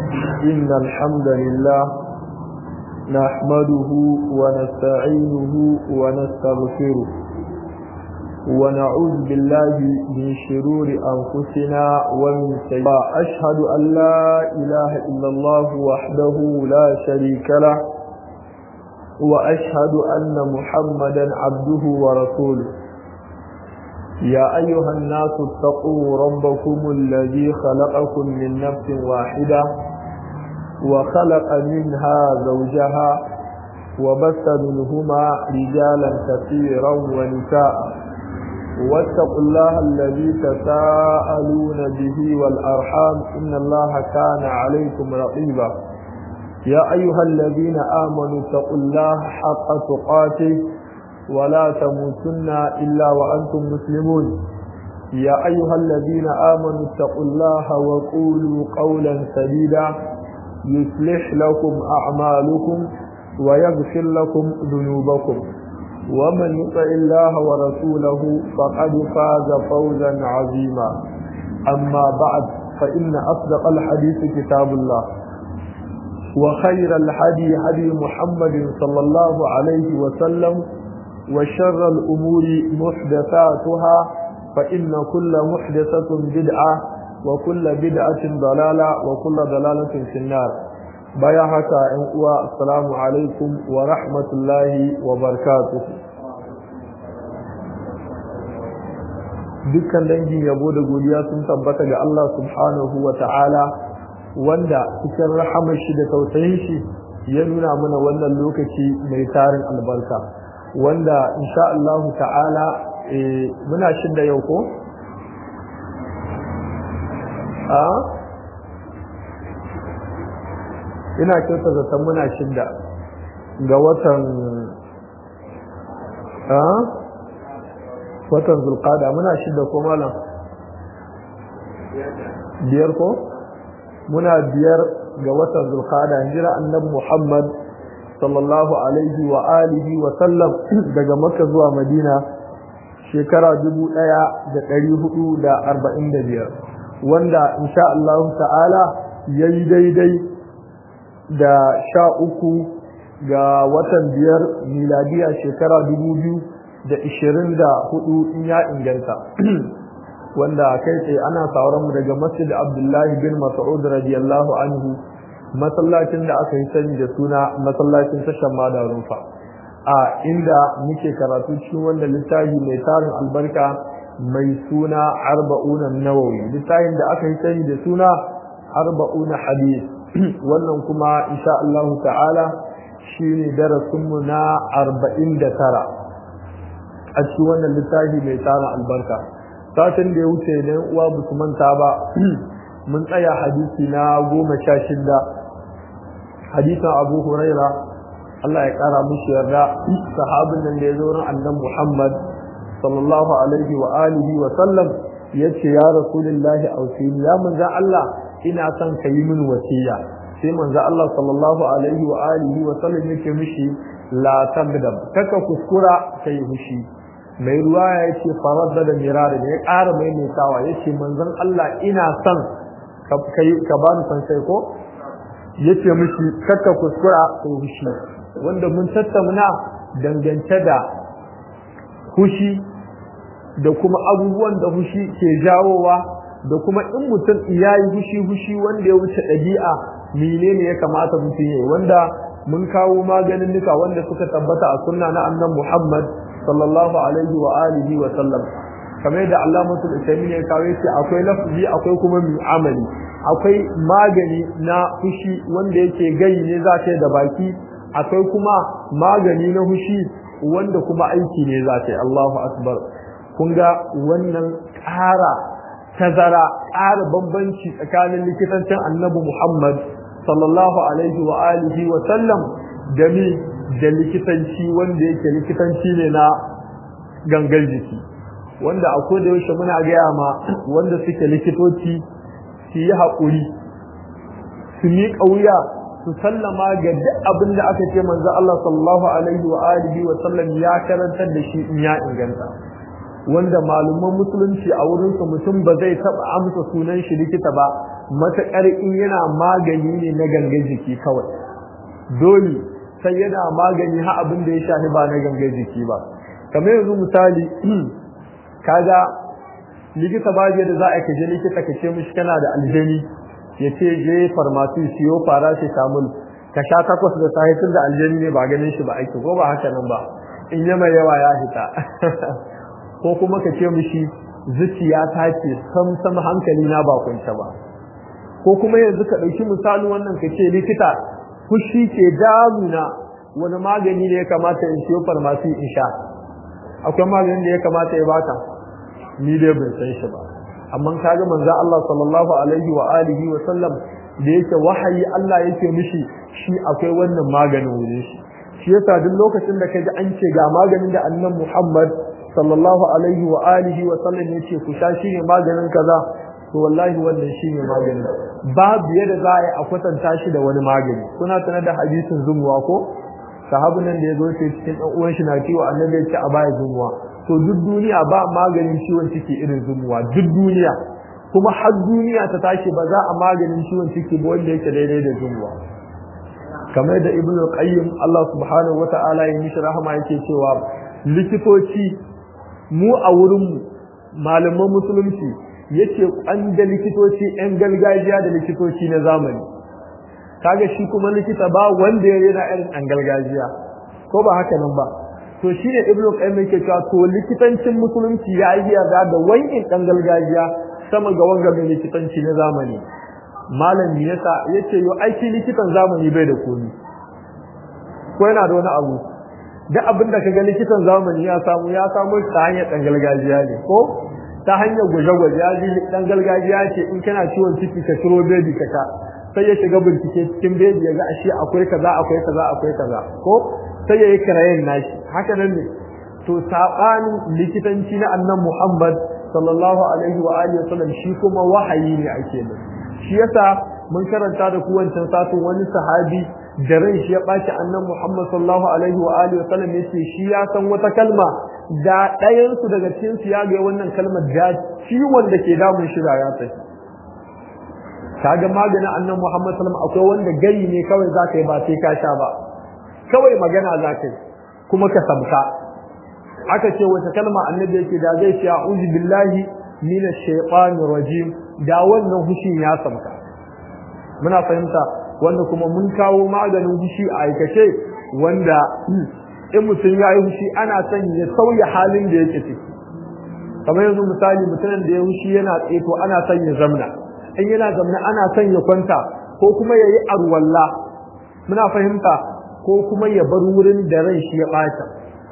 إن الحمد لله نحمده ونستعينه ونستغفره ونعوذ بالله من شرور أنفسنا ومن سيئات أشهد أن لا إله إلا الله وحده لا شريك له وأشهد أن محمدا عبده ورسوله يا أيها الناس اتقوا ربكم الذي خلقكم من نفس واحدة وخلق منها زوجها وبث منهما رجالا كثيرا ونساء واتقوا الله الذي تساءلون به والأرحام إن الله كان عليكم رقيبا يا أيها الذين آمنوا اتقوا الله حق تقاته ولا تموتن إلا وأنتم مسلمون يا أيها الذين آمنوا اتقوا الله وقولوا قولا سديدا يصلح لكم أعمالكم ويغفر لكم ذنوبكم ومن يطع الله ورسوله فقد فاز فوزا عظيما أما بعد فإن أصدق الحديث كتاب الله وخير الحدي حدي محمد صلى الله عليه وسلم وشر الأمور محدثاتها فإن كل محدثة بدعة وكل بدعة ضلالة وكل ضلالة في النار baya haka ‘yan uwa assalamu alaikum wa rahmatullahi wa barakatuh dukkan dangin yabo da godiya sun tabbata ga Allah subhanahu wa ta'ala wanda cikin rahamar shi da tausayin shi ya nuna mana wannan lokaci mai tarin albarka wanda insha Allah ta'ala muna shidda yau ko? a ina kyauta zaton muna shidda ga watan a watan zulqada muna shidda ko malam biyar ko muna biyar ga watan zulqada hijira annabi muhammad sallallahu alaihi wa alihi wa sallam daga makka zuwa madina shekara dubu ɗaya da ɗari hudu da arba'in da biyar wanda insha Allah ta'ala ya yi daidai da sha uku ga watan biyar miladiya shekara dubu biyu da ishirin da hudu in ya inganta wanda kai tsaye ana sauran mu daga masjid abdullahi bin mas'ud radiyallahu anhu masallacin da aka yi sani da suna masallacin tashar madarun fa a inda muke karatu cikin wanda littafi mai tarin albarka mai suna arba'una nawawi littafin da aka yi sani da suna arba'una hadith wannan kuma insha Allah ta'ala shine darasin mu na 49 a cikin wannan littafi mai tarin albarka satin da ya wuce da uwa ba su manta ba mun tsaya hadisi na goma sha shida hadisin abu huraira Allah ya kara mushi yarda sahabin nan da ya zo ran annan Muhammad sallallahu alaihi wa alihi wa sallam yace ya rasulullahi ausini ya manzo Allah ina son ka yi min wasiya sai manzo Allah sallallahu alaihi wa alihi wa sallam yake mishi la tabdam kaka kuskura kai hushi mai ruwa ya ce faradda da mirari ne ya ƙara maimaitawa yace manzon Allah ina son ka ka bani san sai ko yace mishi kaka kuskura kai hushi wanda mun tattauna dangance da hushi da kuma abubuwan da hushi ke jawowa da kuma in mutum ya yi hushi hushi wanda ya wuce ɗabi'a menene ya kamata mutum ya yi wanda mun kawo maganin nuka wanda suka tabbata a sunna na annan Muhammad sallallahu alaihi wa alihi wa sallam kamar da Allah mutul isami ya kawo yace akwai lafzi akwai kuma mu'amali akwai magani na hushi wanda yake gayi ne za ta da baki akwai kuma magani na hushi wanda kuma aiki ne za ta yi Allahu akbar kun ga wannan ƙara tazara ƙara bambanci tsakanin likitancin annabi Muhammad sallallahu alaihi wa alihi wa sallam da mi da likitanci wanda yake likitanci ne na gangar jiki wanda a koda yaushe muna gaya ma wanda suke likitoci su yi haƙuri su miƙa wuya su sallama ga duk abin da aka ce manzo Allah sallallahu alaihi wa alihi wa sallam ya karantar da shi in ya inganta wanda malaman musulunci a wurin su mutum ba zai taba amsa sunan shi likita ba mataƙar in yana magani ne na gangan jiki kawai dole sai yana magani ha abin da ya shafi ba na gangan jiki ba kamar yanzu misali kaga likita ba da za a kaje likita ka ce mishi kana da aljani ya ce je farmasi siyo paracetamol ka sha takwas da safe tun da aljani ne ba ganin shi ba aiki ko ba haka nan ba in yi mai yawa ya fita ko kuma ka ce mishi zuciya ta ce sam sam hankali na ba kunta ba ko kuma yanzu ka ɗauki misali wannan ka ce likita fushi ke damuna wani magani ne ya kamata in siyo farmasi in sha akwai maganin da ya kamata ya baka ni dai ban san shi ba amma kaga manzo Allah sallallahu alaihi wa alihi wa sallam da yake wahayi Allah yake mishi shi akwai wannan maganin wurin shi shi yasa duk lokacin da kaji an ce ga maganin da annabi Muhammad sallallahu alaihi wa alihi wa sallam yace ku sha shi ne maganin kaza to wallahi wannan shi ne maganin babu yadda za a yi a kwatanta shi da wani magani kuna sanar da hadisin zumuwa ko sahabin nan da ya zo sai cikin ɗan uwan shi na ciwo annabi ya ce a baya zumuwa to duk duniya ba maganin ciwon ciki irin zumuwa duk duniya kuma har duniya ta tashi ba za a maganin ciwon ciki ba wanda yake daidai da zumuwa kamar da ibn qayyim Allah subhanahu wata'ala ya mishi rahama yake cewa likitoci mu a wurin mu malaman musulunci yace an da likitoci yan gargajiya da likitoci na zamani kaga shi kuma likita ba wanda ya rena irin an gargajiya ko ba haka nan ba to shine ibn qayyim yake cewa to likitancin musulunci ya yi yarda da wani dan gargajiya sama ga wanga mai likitanci na zamani malam ne yasa yace yo aiki likitan zamani bai da komi ko yana da wani abu duk abin da kaga likitan zamani ya samu ya samu ta hanyar dan gargajiya ne ko ta hanyar gwaje-gwaje ya ji dan gargajiya ce in kana ciwon ciki ka ciro bebi ka sha sai ya shiga bincike cikin bebi ya ga ashe akwai kaza akwai kaza akwai kaza ko sai ya yi kirayen nashi haka nan ne to sabanin likitanci na annan Muhammad sallallahu alaihi wa alihi wasallam shi kuma wahayi ne ake da shi yasa mun karanta da ku wancan satin wani sahabi da ran shi ya baci annan Muhammad sallallahu alaihi wa alihi wasallam yace shi ya san wata kalma da ɗayan su daga cikin su ya ga wannan kalmar da ciwon da ke damun shi da ya tafi kaga maganin annan Muhammad sallallahu akwai wanda gari ne kawai zaka yi ba sai ka sha ba kawai magana zaka yi kuma ka samka aka ce wata kalma annabi yake da zai ce a'udhu billahi minash shaitanir rajim da wannan hushin ya samka muna fahimta wanda kuma mun kawo maganin hushi a aikace wanda in mutum ya yi hushi ana son ya sauya halin da yake ciki kamar yanzu misali mutumin da ya hushi yana tseto ana son ya zamna in yana zamna ana son ya kwanta ko kuma ya yi arwalla muna fahimta ko kuma ya bar wurin da ran shi ya ɓata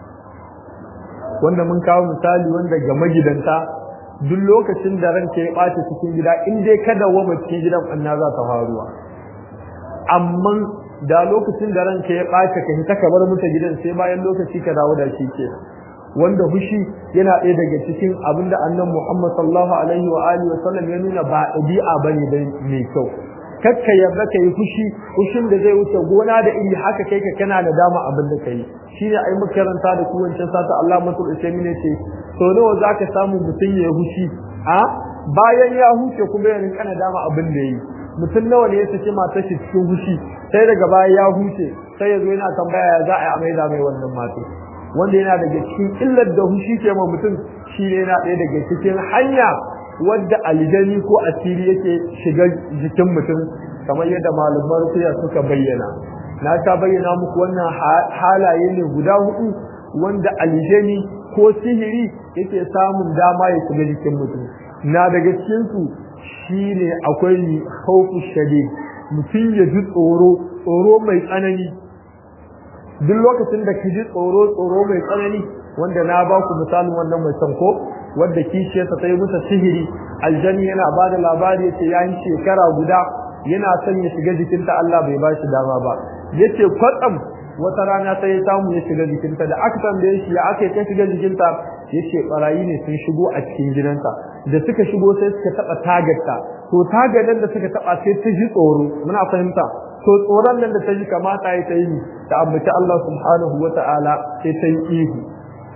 wanda mun kawo misali wanda ga magidanta duk lokacin da ranka ya ɓata cikin gida in dai kada wa cikin gidan ɓanna za ta faruwa amma da lokacin da ranka ya ɓata ka hita ka bar muta gidan sai bayan lokaci ka dawo da shi ke wanda fushi yana ɗaya daga cikin abinda annan Muhammad sallallahu alaihi wa alihi wa sallam ya nuna ba ɗabi'a bane dai mai kyau kakka yarda ka yi fushi fushin da zai wuce gona da iri haka kai ka kana da dama abin da ka yi shine ai makaranta da kuwancin sata Allah matul usaimin ne ce to nawa zaka samu mutum ya hushi a bayan ya huce kuma ya rinka dama abin da yi mutum nawa ne ya saki matar shi cikin hushi sai daga baya ya huce sai ya zo yana tambaya ya za a yi amai da mai wannan mata wanda yana daga cikin illar da hushi ke ma mutum shi ne yana ɗaya daga cikin hanya wadda aljani ko asiri yake shiga jikin mutum kamar yadda malaman rufiya suka bayyana na ta bayyana muku wannan halaye ne guda hudu wanda aljani ko sihiri yake samun dama ya shiga jikin mutum na daga cikin su shine akwai khawfu shadid mutum ya ji tsoro tsoro mai tsanani duk lokacin da ki ji tsoro tsoro mai tsanani wanda na ba ku misalin wannan mai sanko wadda kishiyarsa ta yi masa sihiri aljani yana ba da labari yace ya yi shekara guda yana son ya shiga jikinta Allah bai ba shi dama ba yace kwatsam wata rana sai ya samu ya shiga jikinta da aka tambaye shi ya aka ta shiga jikinta yace barayi ne sun shigo a cikin gidansa da suka shigo sai suka taba tagarta to tagadan da suka taba sai ta ji tsoro muna fahimta to tsoron nan da ta ji kamata ya ta yi ta ambaci Allah subhanahu wata'ala sai ta yi ihu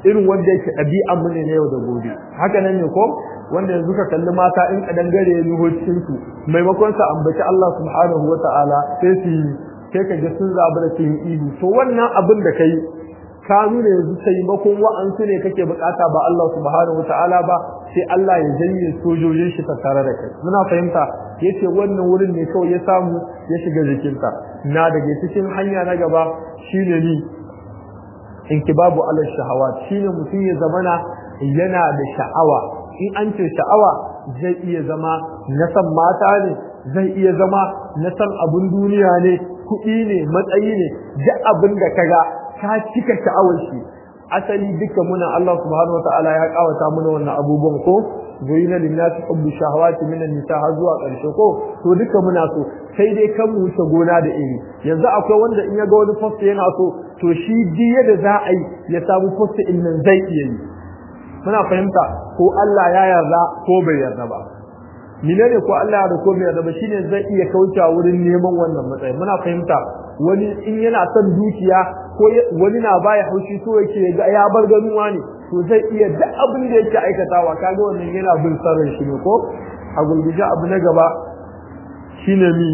irin wanda yake ɗabi'an mu ne na yau da gobe haka nan ne ko wanda yanzu ka kalli mata in kadan gare ya nuho cikin su maimakon sa ambaci Allah subhanahu wata'ala sai su sai ka ga sun zabi da cikin ihu to wannan abin da kai ka nuna yanzu taimakon wa'ansu ne kake bukata ba Allah subhanahu wata'ala ba sai Allah ya janye sojojin shi ta tare da kai muna fahimta yace wannan wurin ne kawai ya samu ya shiga jikinta na daga cikin hanya na gaba shine ni inkibabu ala shahawat shine mutum ya zamana yana da sha'awa in an ce sha'awa zai iya zama na san mata ne zai iya zama na san abun duniya ne kuɗi ne matsayi ne duk abin da kaga ka cika sha'awar shi asali duka muna Allah subhanahu wataala ya kawata muna wannan abubuwan ko zuyina linnasi hubbu shahawati minan nisa har zuwa ƙarshe ko to duka muna so sai dai kan mu wuce gona da iri yanzu akwai wanda in ya ga wani post yana so to shi diya da za a yi ya samu post in nan zai iya yi muna fahimta ko Allah ya yarda ko bai yarda ba menene ko Allah ya yarda ko bai yarda ba shine zai iya kaucewa wurin neman wannan matsayi muna fahimta wani in yana son dukiya ko wani na baya haushi so yake ga ya bar ganuwa ne to zai iya duk abin da yake aikatawa kaga wannan yana bin sarrin shi ne ko a gulguje abu na gaba shine mi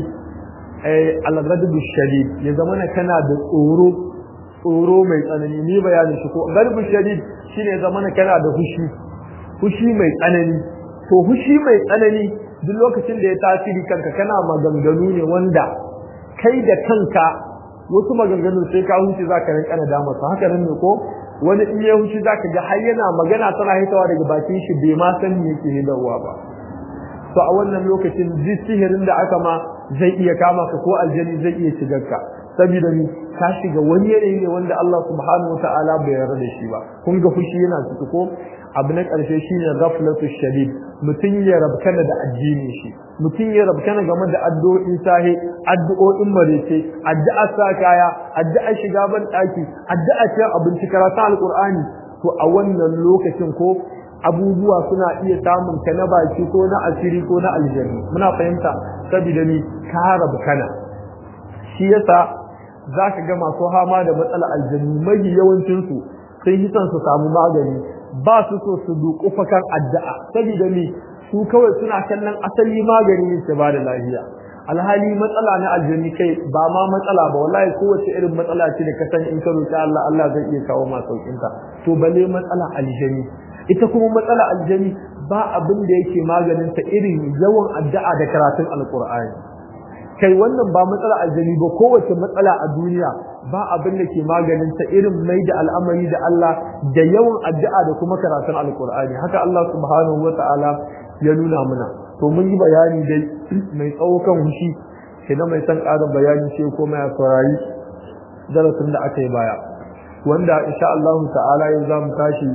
eh al-ghadab shadid ya zama kana da tsoro tsoro mai tsanani ni bayanin shi ko ghadab shadid shine ya zama kana da hushi hushi mai tsanani to hushi mai tsanani duk lokacin da ya tasiri kanka kana maganganu ne wanda kai da kanka wasu maganganun sai ka huce zaka rinka da dama haka nan ne ko wani in ya huce zaka ga har yana magana tana hitawa daga bakin shi bai ma san me yake hidawa ba to a wannan lokacin duk sihirin da aka ma zai iya kama ka ko aljani zai iya shigar ka saboda ni ka shiga wani yanayi ne wanda Allah subhanahu wataala bai yarda da shi ba kun ga fushi yana ciki ko abu na ƙarshe shine ghaflatu shadid mutum ya rabkana da addini shi mutum ya rabkana game da addu'o'in sahi addu'o'in marece addu'a sa kaya addu'a shiga ban daki addu'a ce abinci karatu alqur'ani to a wannan lokacin ko abubuwa suna iya samun ka na baki ko na asiri ko na aljanni muna fahimta saboda ni ka rabkana shi yasa zaka ga masu hama da matsala aljanni mai yawancin su sun hisan su samu magani ba su so su duƙufa kan addu'a saboda ni su kawai suna kallon asali magani ne ke bada lafiya alhali matsala na aljanni kai ba ma matsala ba wallahi kowace irin matsala ce da ka san in ka roki Allah Allah zai iya kawo ma saukin ta to balle matsala aljani ita kuma matsala aljani ba abin da yake maganin ta irin yawan addu'a da karatun alqur'ani kai wannan ba matsala aljani ba kowace matsala a duniya ba abin da ke maganin ta irin mai da al'amari da Allah da yawan addu'a da kuma karatun alkur'ani haka Allah subhanahu wa ta'ala ya nuna mana to mun yi bayani dai mai tsawo kan hushi na mai san ƙarin bayani sai ko mai saurari darasin da aka yi baya wanda insha Allah ta'ala yau za mu tashi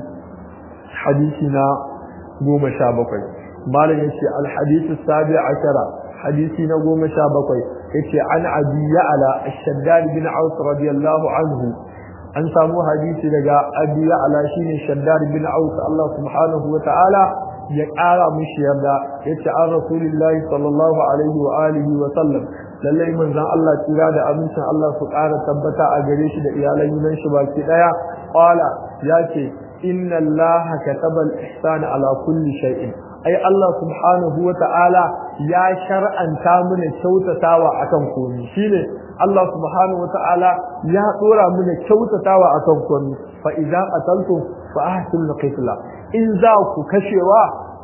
hadisi na goma sha bakwai malam ya ce alhadisu sabi ashara hadisi na goma sha bakwai yace an abi ya'la ash-shaddad bin aus radiyallahu anhu an samu hadisi daga abi ya'la shine shaddad bin aus Allah subhanahu wa ta'ala ya ƙara mishi yarda yace an rasulullahi sallallahu alaihi wa alihi wa sallam lallai manzon Allah tsira da amincin Allah su ƙara tabbata a gare shi da iyalan gidan shi baki daya qala yace inna allaha kataba al-ihsana ala kulli shay'in ai Allah subhanahu wa ta'ala ya shar'anta mana kyautatawa akan komai shine Allah subhanahu wa ta'ala ya dora mana kyautatawa akan komai fa idza qataltum fa ahsinu qitla in za ku kashewa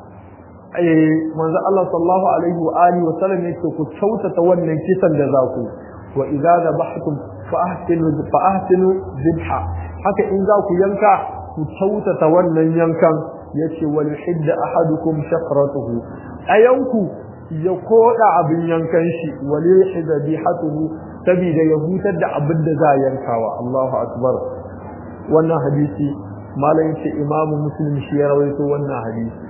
eh manzo Allah sallallahu alaihi wa alihi wa sallam yake ku kyautata wannan kisan da za ku wa idza dabahtum fa ahsinu fa ahsinu dhabha haka in za ku yanka ku kyautata wannan yankan yace wal hidda ahadukum shafratuhu ayanku ya koda abin yankan shi wal hidda bihatuhu sabida ya hutar da abin da za yankawa Allahu akbar wannan hadisi malam yace imamu muslim shi ya rawaito wannan hadisi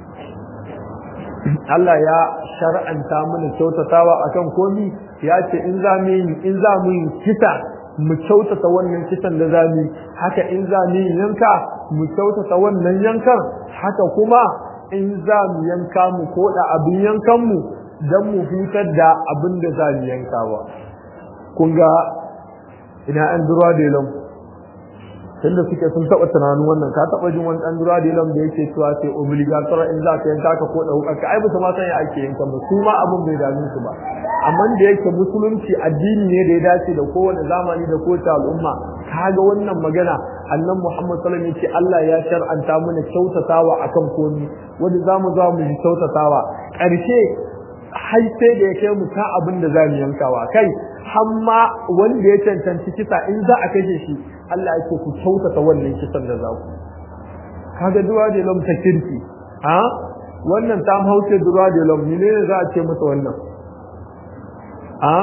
Allah ya shar'anta mana kyautatawa akan komi ya ce in za mu yi in za mu yi kisa mu kyautata wannan kisan da za mu haka in za mu yi yanka mu kyautata wannan yankan haka kuma in za mu yanka mu koda abin yankan mu dan mu hutar da abin da za mu yanka ba kun ga ina an durwa da lam tunda suke sun taɓa tunanin wannan ka taɓa jin wani ɗan dura da da yake cewa sai obligator in za ka yanka ka ko ɗauka ka ai bisa ma san ya ake yanka ba su ma abin bai dame su ba amma da yake musulunci addini ne da ya dace da kowane zamani da kowace al'umma kaga wannan magana annan Muhammad sallallahu alaihi wasallam Allah ya shar'anta mana kyautatawa akan komai wanda zamu zo mu yi kyautatawa ƙarshe har sai da ya kai mu ta abin da zamu yankawa kai hamma wanda ya cancanci kisa in za a kashe shi Allah ya ce ku kyautata wannan kisan da za ku kaga duwa da lam ta kirki ha wannan ta hauce duwa da lam ne za a ce masa wannan ha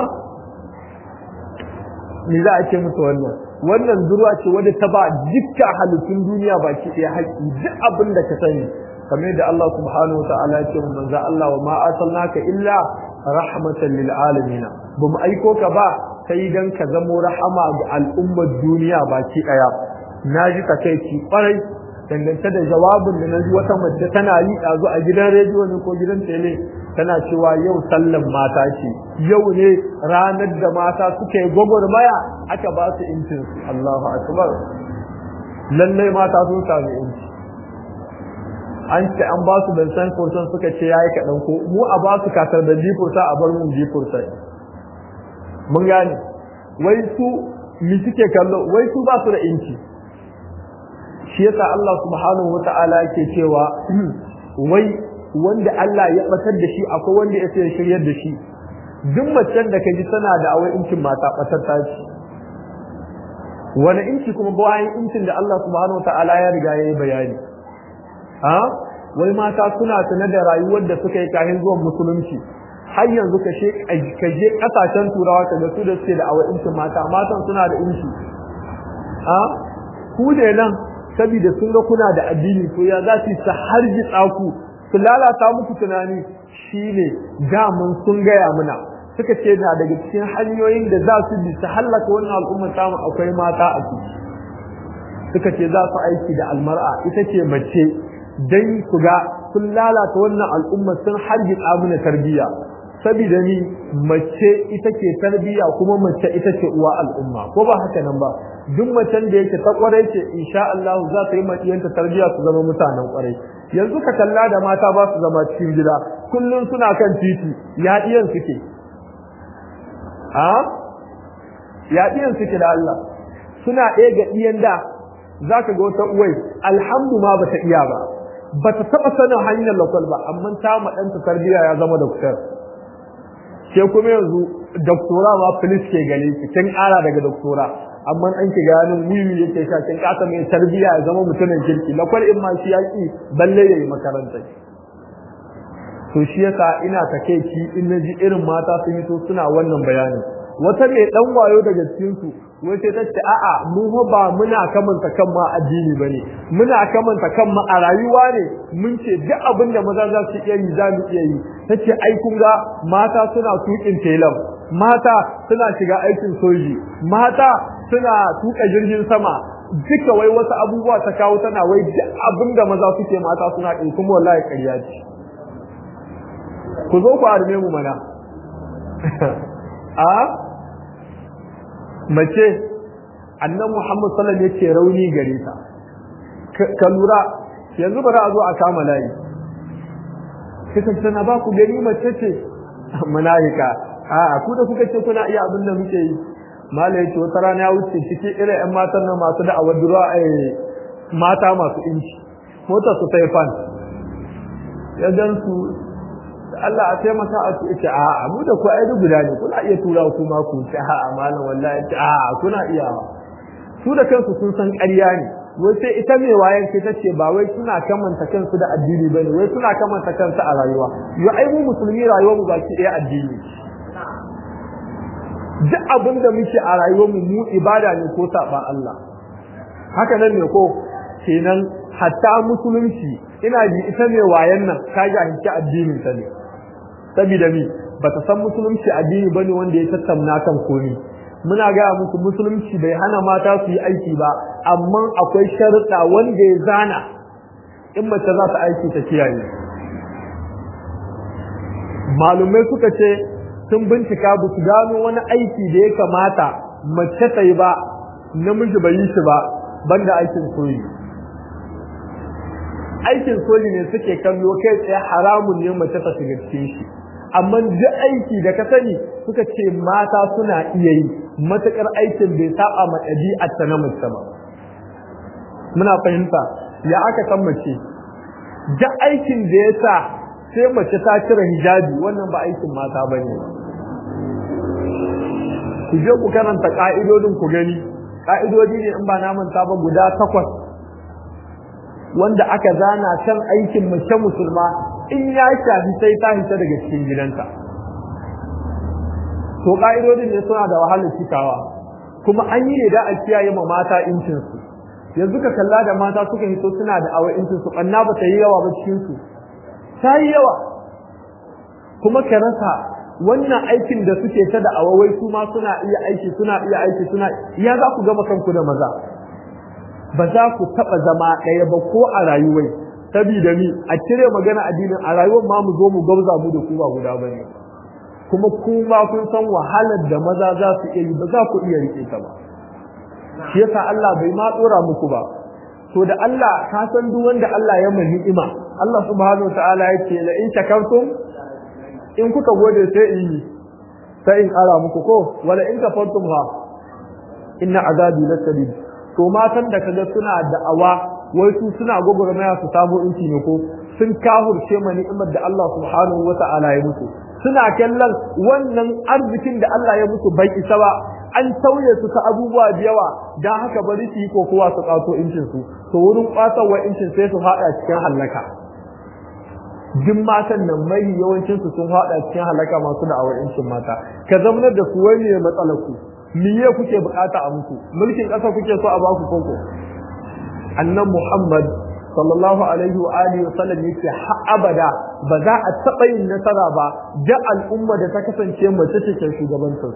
ni za a ce masa wannan wannan durwa ce wadda ta ba dukkan halittun duniya baki ɗaya haƙƙi duk abin da ka sani kamar yadda Allah subhanahu wa ta'ala ya ce mu manzo Allah wa ma arsalnaka illa rahmatan lil alamin ba mu aiko ka ba sai dan ka zamo rahama ga al'ummar duniya baki ɗaya na ji ka kai ki kwarai dangance da jawabin da na ji wata mace tana yi ɗazu a gidan rediyo ne ko gidan tele tana cewa yau sallan mata ce yau ne ranar da mata suka yi gwagwarmaya aka ba su incin Allahu akbar lallai mata sun sami inci an ce an ba su ban san kursan suka ce yayi kaɗan ko mu a ba su kasar da jifurta a bar mu jifurta mun gane wai su mi suke kallo wai su ba su da inci shi yasa Allah subhanahu wata'ala yake cewa wai wanda Allah ya batar da shi akwai wanda ya sai shiryar da shi duk macen da kaji tana da awai incin mata batar ta ci wani inci kuma bayan incin da Allah subhanahu wata'ala ya riga ya yi bayani ha wai mata suna sanar da rayuwar da suka yi kafin zuwan musulunci har yanzu ka je kasashen turawa ka ga su da suke da awai incin mata matan suna da inci ha ku ne nan saboda sun ga kuna da addini to ya za su ta harji tsaku su lalata muku tunani shine damun sun gaya muna suka ce na daga cikin hanyoyin da za su bi su hallaka wannan al'ummar tamu akwai mata a ciki suka ce za su aiki da almar'a ita ce mace dan su ga sun lalata wannan al'ummar sun harji muna tarbiyya saboda ni mace ita ke tarbiyya kuma mace ita ce uwa al'umma ko ba haka nan ba duk macen da yake ta kwarai ce insha Allah za ta yi maciyanta tarbiyya su zama mutanen kwarai yanzu ka kalla da mata ba su zama cikin gida kullum suna kan titi ya iyan suke a ya iyan suke da Allah suna ɗaya ga iyan da za ka ga wata uwai alhamdu ma ba ta iya ba ba ta taɓa sanin hanyar lakwal ba amma ta maɗanta tarbiyya ya zama da kusa ke kuma yanzu doktora ma filis ke gane ki kin ƙara daga doktora amma an ki ganin wiwi yake sha kin kasa mai tarbiya ya zama mutumin kirki lakwal in ma shi yaki balle yayi makaranta to shi yasa ina takeici in naji irin mata sun yi to suna wannan bayani wata mai dan wayo daga cikin su wai sai tace a'a mu ba muna kamanta kan ma addini bane muna kamanta kan ma a rayuwa ne mun ce duk abin da maza za su iya yi za mu iya yi tace ai kun ga mata suna tukin telam mata suna shiga aikin soji mata suna tuka jirgin sama duka wai wasu abubuwa ta kawo tana wai duk abin da maza suke mata suna ɗin kuma wallahi ƙarya ce ku zo ku arme mu mana a mace annan Muhammad sallallahu alaihi wasallam rauni gare ta ka lura yanzu bari a zo a kama layi kika tana ba ku gani mace ce malaika a ku da kuka ce kuna iya abin da muke yi mala yace wata rana ya wuce cikin irin ƴan matan nan masu da awadura mata masu inci mota su sai fan ya dan su Allah a taimaka a ce ita a mu da ku ai guda ne kuna iya tura ku ma ku ce a malam wallahi a kuna iya su da kansu sun san ƙarya ne wai sai ita mai wayan ce tace ba wai suna kamanta kansu da addini bane wai suna kamanta kansu a rayuwa yo ai mu musulmi rayuwar mu baki ɗaya addini duk abin da muke a rayuwar mu mu ibada ne ko saba Allah haka nan ne ko kenan hatta musulunci ina ji ita ne wayan nan ta jahilci addinin ta ne saboda mi bata san musulunci addini bane wanda ya tattauna kan komi muna ga muku musulunci bai hana mata su yi aiki ba amma akwai sharuɗa wanda ya zana in mace za ta aiki ta kiyaye malumai suka ce sun bincika ba su gano wani aiki da ya kamata mace ta yi ba namiji bai yi shi ba banda aikin soji aikin soji ne suke kallo kai tsaye haramun ne mace ta shiga cikin shi amma duk aiki da ka sani suka ce mata suna iya yi matakar aikin bai saba ma ɗabi'ar ta na mace ba muna fahimta ya aka san mace duk aikin da ya sa sai mace ta cire hijabi wannan ba aikin mata ba ne ku je ku karanta ka'idodin ku gani ka'idodi ne in ba na manta ba guda takwas wanda aka zana kan aikin mace musulma in ya shafi sai ta hita daga cikin gidanta to ka'idodin ne suna da wahalar cikawa kuma an yi ne da a kiyaye ma mata incinsu yanzu ka kalla da mata suka hito suna da awa incinsu ɓanna ba ta yi yawa ba cikinsu ta yi yawa kuma ka rasa wannan aikin da suke ta da awawai su ma suna iya aiki suna iya aiki suna ya za ku gama kanku da maza ba za ku taɓa zama ɗaya ba ko a rayuwai sabida ni a cire magana addinin a rayuwar ma mu zo mu gauza mu da ku ba guda ba ne kuma kuma kun san wahalar da maza za su iya yi ba za ku iya rike ta ba shi yasa Allah bai ma tsora muku ba to da Allah ka san duk wanda Allah ya mai ni'ima Allah subhanahu wataala yake la in shakartum in kuka gode sai in yi sai in ara muku ko wala in kafartum ha inna azabi lasadid to matan da kaga suna da'awa wai su suna gogormaya su samu inci ne ko sun kahurce ma ni'imar da Allah subhanahu wataala ya musu suna kallon wannan arzikin da Allah ya musu bai isa ba an tauye su ta abubuwa da yawa dan haka bari su yi kokowa su kato incin su to wurin kwatarwa incin sai su fada cikin halaka duk matan nan mai yawancin su sun fada cikin halaka masu da awar incin mata ka zamanar da su wani ne matsalar ku miye kuke bukata a muku mulkin ƙasa kuke so a baku koko annan Muhammad sallallahu alaihi wa alihi wa sallam yake har abada ba za a taɓa yin nasara ba da al'umma da ta kasance mace ce ke shugabancin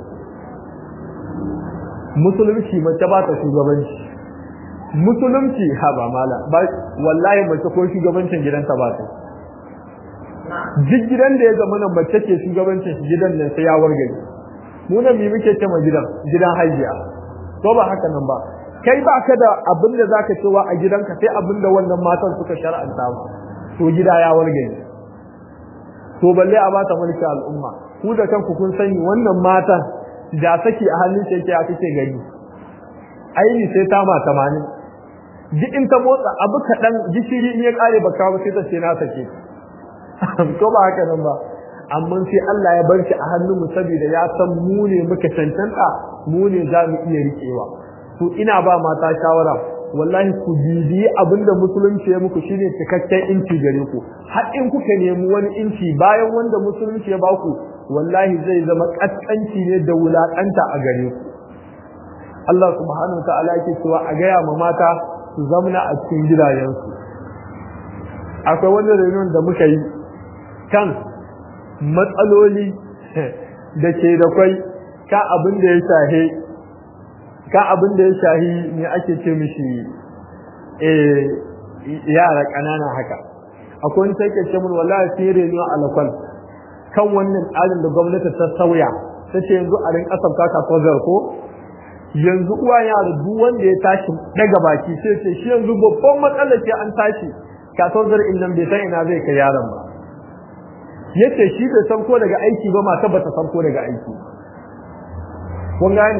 musulunci mace ba ta shugabanci musulunci ha ba mala ba wallahi mace ko shugabancin gidanta ba ta duk gidan da ya zama nan mace ke shugabancin gidan nan sai ya wargaje mu nan mi muke ce ma gidan gidan hajiya to ba haka nan ba kai ba ka da abin da zaka cewa a gidanka sai abin da wannan matan suka shar'anta ba to gida ya wargaje to balle a bata mulki al'umma ku da kanku kun sani wannan matan da saki a hannun shi yake a kake gani aini sai ta ma 80 duk in ta motsa abu kaɗan gishiri in ya kare baka ba sai ta ce na sake ko ba haka nan ba amma sai Allah ya bar shi a hannun mu saboda ya san mu ne muka cancanta mu ne za mu iya riƙewa to ina ba mata shawara wallahi ku bibiyi abinda musulunci ya muku shine cikakken inci gare ku har in kuka nemi wani inci bayan wanda musulunci ya baku wallahi zai zama kaskanci ne da wulakanta a gare ku Allah subhanahu ta'ala yake cewa a gaya ma mata su zamna a cikin gidajensu akwai wani reunion da muka yi kan matsaloli da ke da kwai ka abin da ya shahe ka abin da ya shahi ne ake ce mishi eh yara ƙanana haka akwai wani sai ke ce mun wallahi sai reno alakwal kan wannan tsarin da gwamnati ta sauya ta ce yanzu a rinka sabta kasuwar ko yanzu uwa yara duk wanda ya tashi daga baki sai ce shi yanzu babban matsalar ce an tashi kasuwar in nan bai san ina zai kai yaron ba yace shi bai san ko daga aiki ba mata bata san ko daga aiki kun gane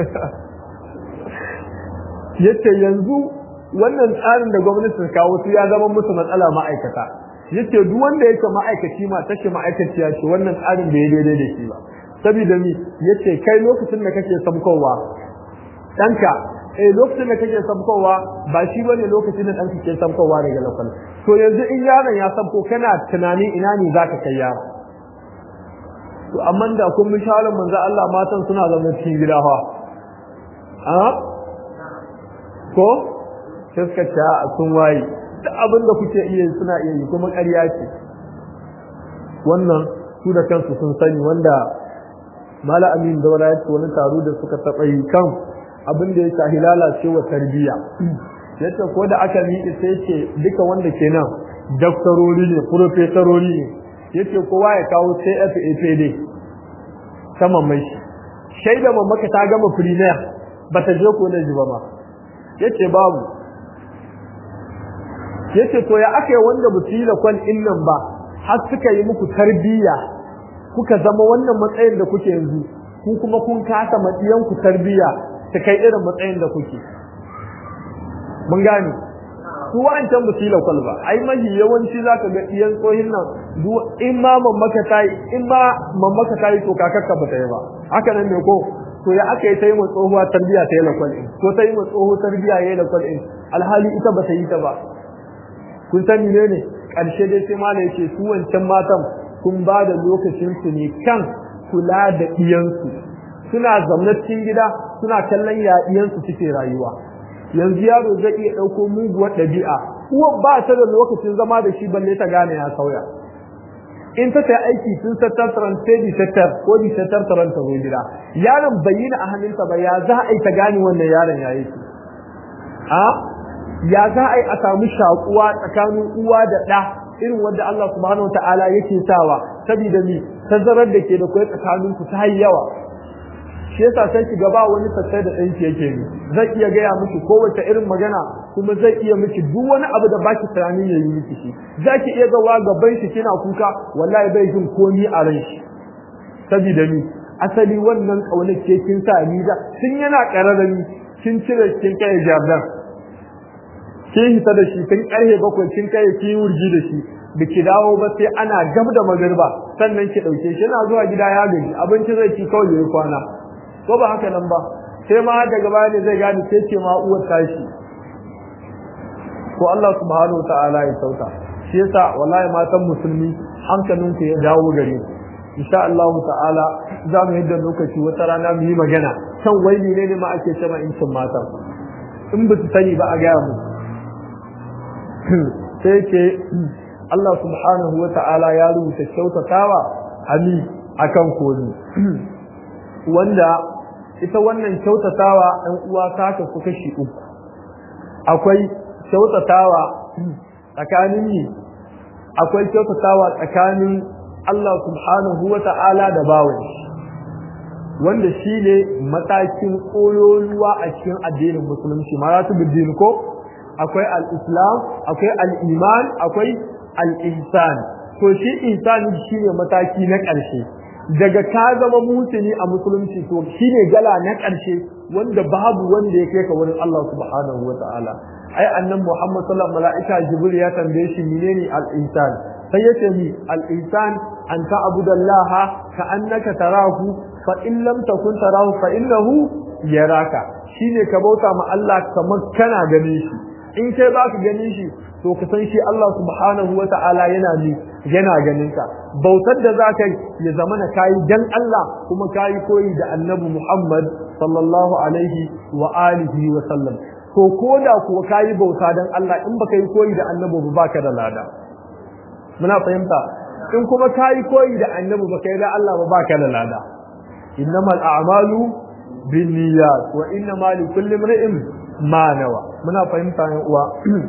yace yanzu wannan tsarin da gwamnati ta kawo su ya zama musu matsala ma'aikata yace duk wanda yake ma'aikaci ma take ma'aikaciya ce wannan tsarin bai daidai da shi ba saboda mi yace kai lokacin da kake samkowa danka eh lokacin da kake samkowa ba shi bane lokacin da danka ke samkowa daga lokal to yanzu in yaron ya samko kana tunani ina ne zaka kai yaro to amma da kun mishalin manzo Allah matan suna zama cikin gida fa a ko sai suka ce a sun waye duk abin da kuke iya suna iya yi kuma ƙarya ce wannan su da kansu sun sani wanda mala amin daura ya ce wani taro da suka taɓa yi kan abin da ya shahi lalacewa tarbiyya yace ko da aka miƙe sai ce duka wanda ke nan daktarori ne profesorori ne yace kowa ya kawo CFAPD saman mai shi shaida mamaka ta gama premier bata je ko da ba ma yace babu yace to ya aka wanda ba su yi da kwan innan ba har suka yi muku tarbiyya kuka zama wannan matsayin da kuke yanzu ku kuma kun kasa matsiyan ku tarbiyya ta kai irin matsayin da kuke mun gane su wa'ancan ba su yi lakwal ba ai mahi yawanci za ka ga iyan tsohin nan in ma mamaka ta yi in ma mamaka ta yi to kakakka ba ta yi ba haka nan ne ko to ya aka yi ta yi ma tsohuwa tarbiya ta yi lakwal in ko ta yi ma tsoho tarbiya ya yi lakwal in alhali ita ba ta yi ta ba kun sani ne ne ƙarshe dai sai mala yace su wancan matan kun ba da lokacin su ne kan kula da iyansu suna zaune cikin gida suna kallon ya iyansu suke rayuwa yanzu yaro zai iya ɗauko muguwar ɗabi'a uwar ba ta da lokacin zama da shi balle ta gane ya sauya in ta ta aiki tun sattar taran sai di sattar ko di sattar taran ta zo gida yaron bayyana a hannunta ba ya za a yi ta gane wannan yaron ya yi a ya za a yi a samu shakuwa tsakanin uwa da ɗa irin wanda Allah subhanahu wa ta'ala yake sawa saboda mi tazarar da ke da kai tsakanin ku ta yawa shi yasa sai ki gaba wani sassai da ɗanki yake ni zai iya gaya miki kowace irin magana kuma zai iya miki duk wani abu da baki tunanin ya yi miki shi za ki iya gawa gaban shi kina kuka wallahi bai jin komi a ran shi saboda ni asali wannan ƙaunar ke kin sa ni da tun yana ƙararrami kin cire kin kai jardin kin hita da shi tun ƙarfe bakwai kin kai kin wurgi da shi da ki dawo ba sai ana gab da magarba sannan ki ɗauke shi yana zuwa gida ya gaji abinci zai ci kawai ya kwana ko ba haka nan ba sai ma daga baya ne zai gane sai ce ma uwar tashi ko Allah subhanahu wa ta'ala ya sauka shi yasa wallahi matan musulmi hankalin ku ya dawo gare ku insha Allah ta'ala za mu yadda lokaci wata rana mu yi magana kan wai ne ne ma ake cewa incin matan in ba su sani ba a gaya mu sai ce Allah subhanahu wa ta'ala ya rubuta kyautatawa hali akan koni wanda ita wannan kyautatawa ɗan uwa ta kasu kashi uku akwai kyautatawa tsakanin ni akwai kyautatawa tsakanin Allah subhanahu wa ta'ala da bawan wanda shi ne matakin ƙololuwa a cikin addinin musulunci maratu biddin ko akwai al-islam akwai al-iman akwai al-ihsan to shi ihsan shi ne mataki na ƙarshe daga ka zama mutuni a musulunci to shine gala na ƙarshe wanda babu wanda ya kai ka wurin Allah subhanahu wa ta'ala ai annan Muhammad sallallahu alaihi wasallam Jibril ya tambaye shi menene al-insan sai yace ni al-insan an ta'budallaha ka annaka tarahu fa in lam takun tarahu fa innahu yaraka shine ka bauta ma Allah kamar kana ganin shi in kai baka ganin shi to ka san shi Allah subhanahu wa ta'ala yana ni yana ganin ka bautar da za ka ya zama na kayi dan Allah kuma kayi koyi da annabi Muhammad sallallahu alaihi wa alihi wa sallam to ko da kuwa kayi bauta dan Allah in baka yi koyi da annabi ba baka da lada muna fahimta in kuma kayi koyi da annabi baka yi da Allah ba baka da lada innamal a'malu binniyat wa innamal likulli imrin ma nawa muna fahimta yan uwa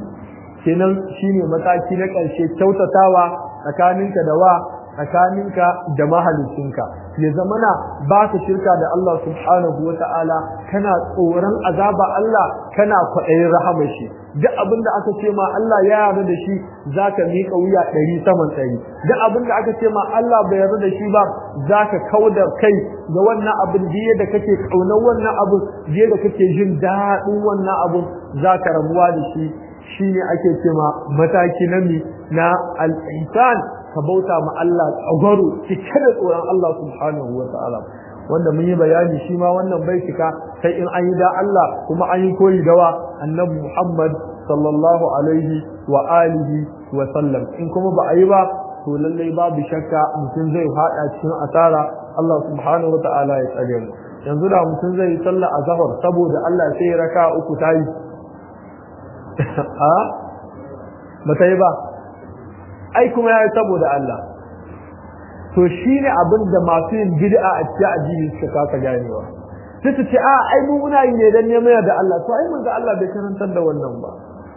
kenan shine mataki na ƙarshe kyautatawa tsakaninka da wa tsakaninka da mahalicinka ya zamana ba ka shirka da Allah subhanahu wa ta'ala kana tsoron azaba Allah kana kwaɗayin rahama shi duk abin da aka ce ma Allah ya yarda da shi za ka miƙa wuya ɗari saman ɗari duk abin da aka ce ma Allah bai yarda da shi ba za ka kauda kai ga wannan abin jiya da kake ƙaunar wannan abin jiya da kake jin daɗin wannan abin za ka rabuwa da shi shi ne ake cema mataki na mi na al'insan ka bauta ma Allah tsagwaro cike da tsoron Allah subhanahu wa ta'ala wanda mun yi bayani shi ma wannan bai cika sai in an yi da Allah kuma an yi koyi da wa annabi Muhammad sallallahu alaihi wa alihi wa sallam in kuma ba a yi ba to lallai babu shakka mutum zai fada cikin asara Allah subhanahu wa ta'ala ya tsare mu yanzu da mutum zai yi sallah azhar saboda Allah sai ya raka uku tayi a ba ta yi ba ai kuma ya yi saboda Allah to shi ne abin da masu yin bid'a a cikin addini suka kasa ganewa sai su ce a ai mu muna yi ne dan neman da Allah to ai mun ga Allah bai karantar da wannan ba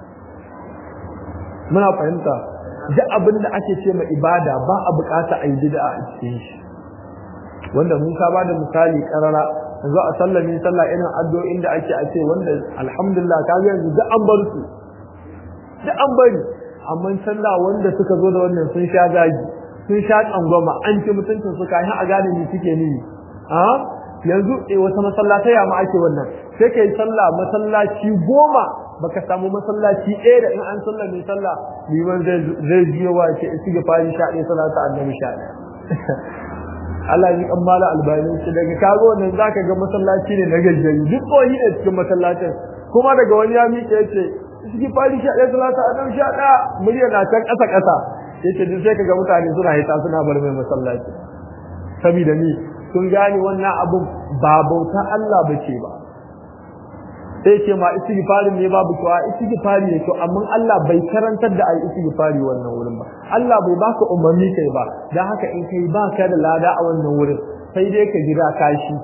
muna fahimta duk abin da ake ce ma ibada ba a bukata a yi bid'a a cikin shi wanda mun ka bada misali karara yanzu a sallami sallah irin addu'o'in da ake a ce wanda alhamdulillah ka ga yanzu duk an bar su duk an bari amma sallah wanda suka zo da wannan sun sha gaji sun sha tsangwama an ci mutuncin su kayan a gane ni suke ni a yanzu eh wata masallatai ya ma ake wannan sai kai sallah masallaci goma baka samu masallaci ɗaya da in an sallah mai sallah liman zai biyo wa ce isi ga fari sha ɗaya salata annabi sha ɗaya Allah ya kan mala albani shi daga kago nan zaka ga masallaci ne na gajjayi duk koyi ne cikin masallacin kuma daga wani ya miƙe yace isi fari sha ɗaya salata annabi sha ɗaya murya na can ƙasa ƙasa yace duk sai kaga mutane suna hita suna bar mai masallaci saboda ni sun gane wannan abun ba bauta Allah bace ba sai ce ma istighfari ne babu to a istighfari ne to amma Allah bai karantar da ai istighfari wannan wurin ba Allah bai baka umarni kai ba dan haka in kai baka da lada a wannan wurin sai dai ka jira kashi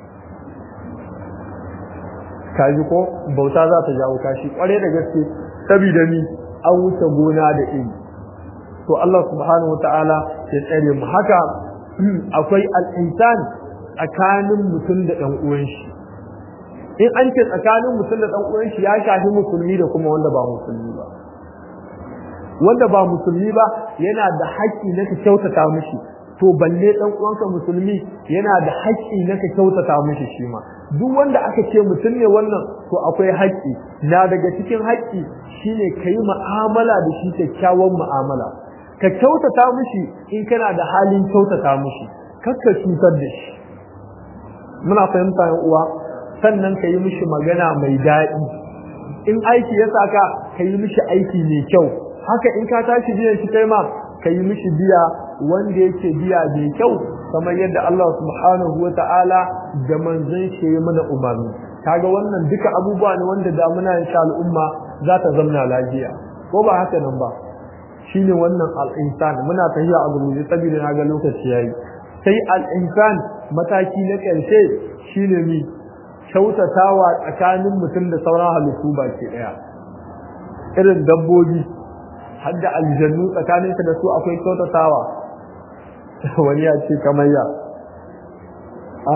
kaji ko bauta za ta jawo kashi kware da gaske saboda ni an wuce gona da iri to Allah subhanahu wataala ya tsare mu haka akwai al-insan tsakanin mutum da ɗan uwan shi in an ce tsakanin mutum da ɗan uwan shi ya shafi musulmi da kuma wanda ba musulmi ba wanda ba musulmi ba yana da haƙƙi na ka kyautata mishi to balle ɗan uwanka musulmi yana da haƙƙi na ka kyautata mishi shi ma duk wanda aka ce mutum ne wannan to akwai haƙƙi na daga cikin haƙƙi shine ka yi mu'amala da shi kyakkyawan mu'amala ka kyautata mishi in kana da halin kyautata mishi kar ka cutar da shi muna fahimta yan uwa sannan ka yi mishi magana mai daɗi in aiki ya saka ka yi mishi aiki mai kyau haka in ka tashi biyan shi kai ma ka yi mishi biya wanda yake biya mai kyau kamar yadda Allah subhanahu wa ta'ala da manzon shi ya mana umarni kaga wannan duka abubuwa ne wanda da muna insha al'umma za ta zamna lafiya ko ba haka nan ba shine wannan al-insan muna tafiya a gurguje saboda na ga lokaci yayi sai al-insan mataki na ƙarshe shine mi kyautatawa tsakanin mutum da sauran halittu baki daya irin dabbobi har da aljannu tsakaninka da su akwai kyautatawa wani ya ce kamayya a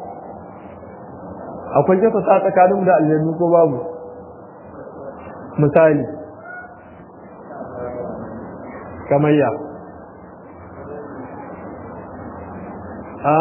akwai kyautata tsakanin da aljannu ko babu misali kamayya a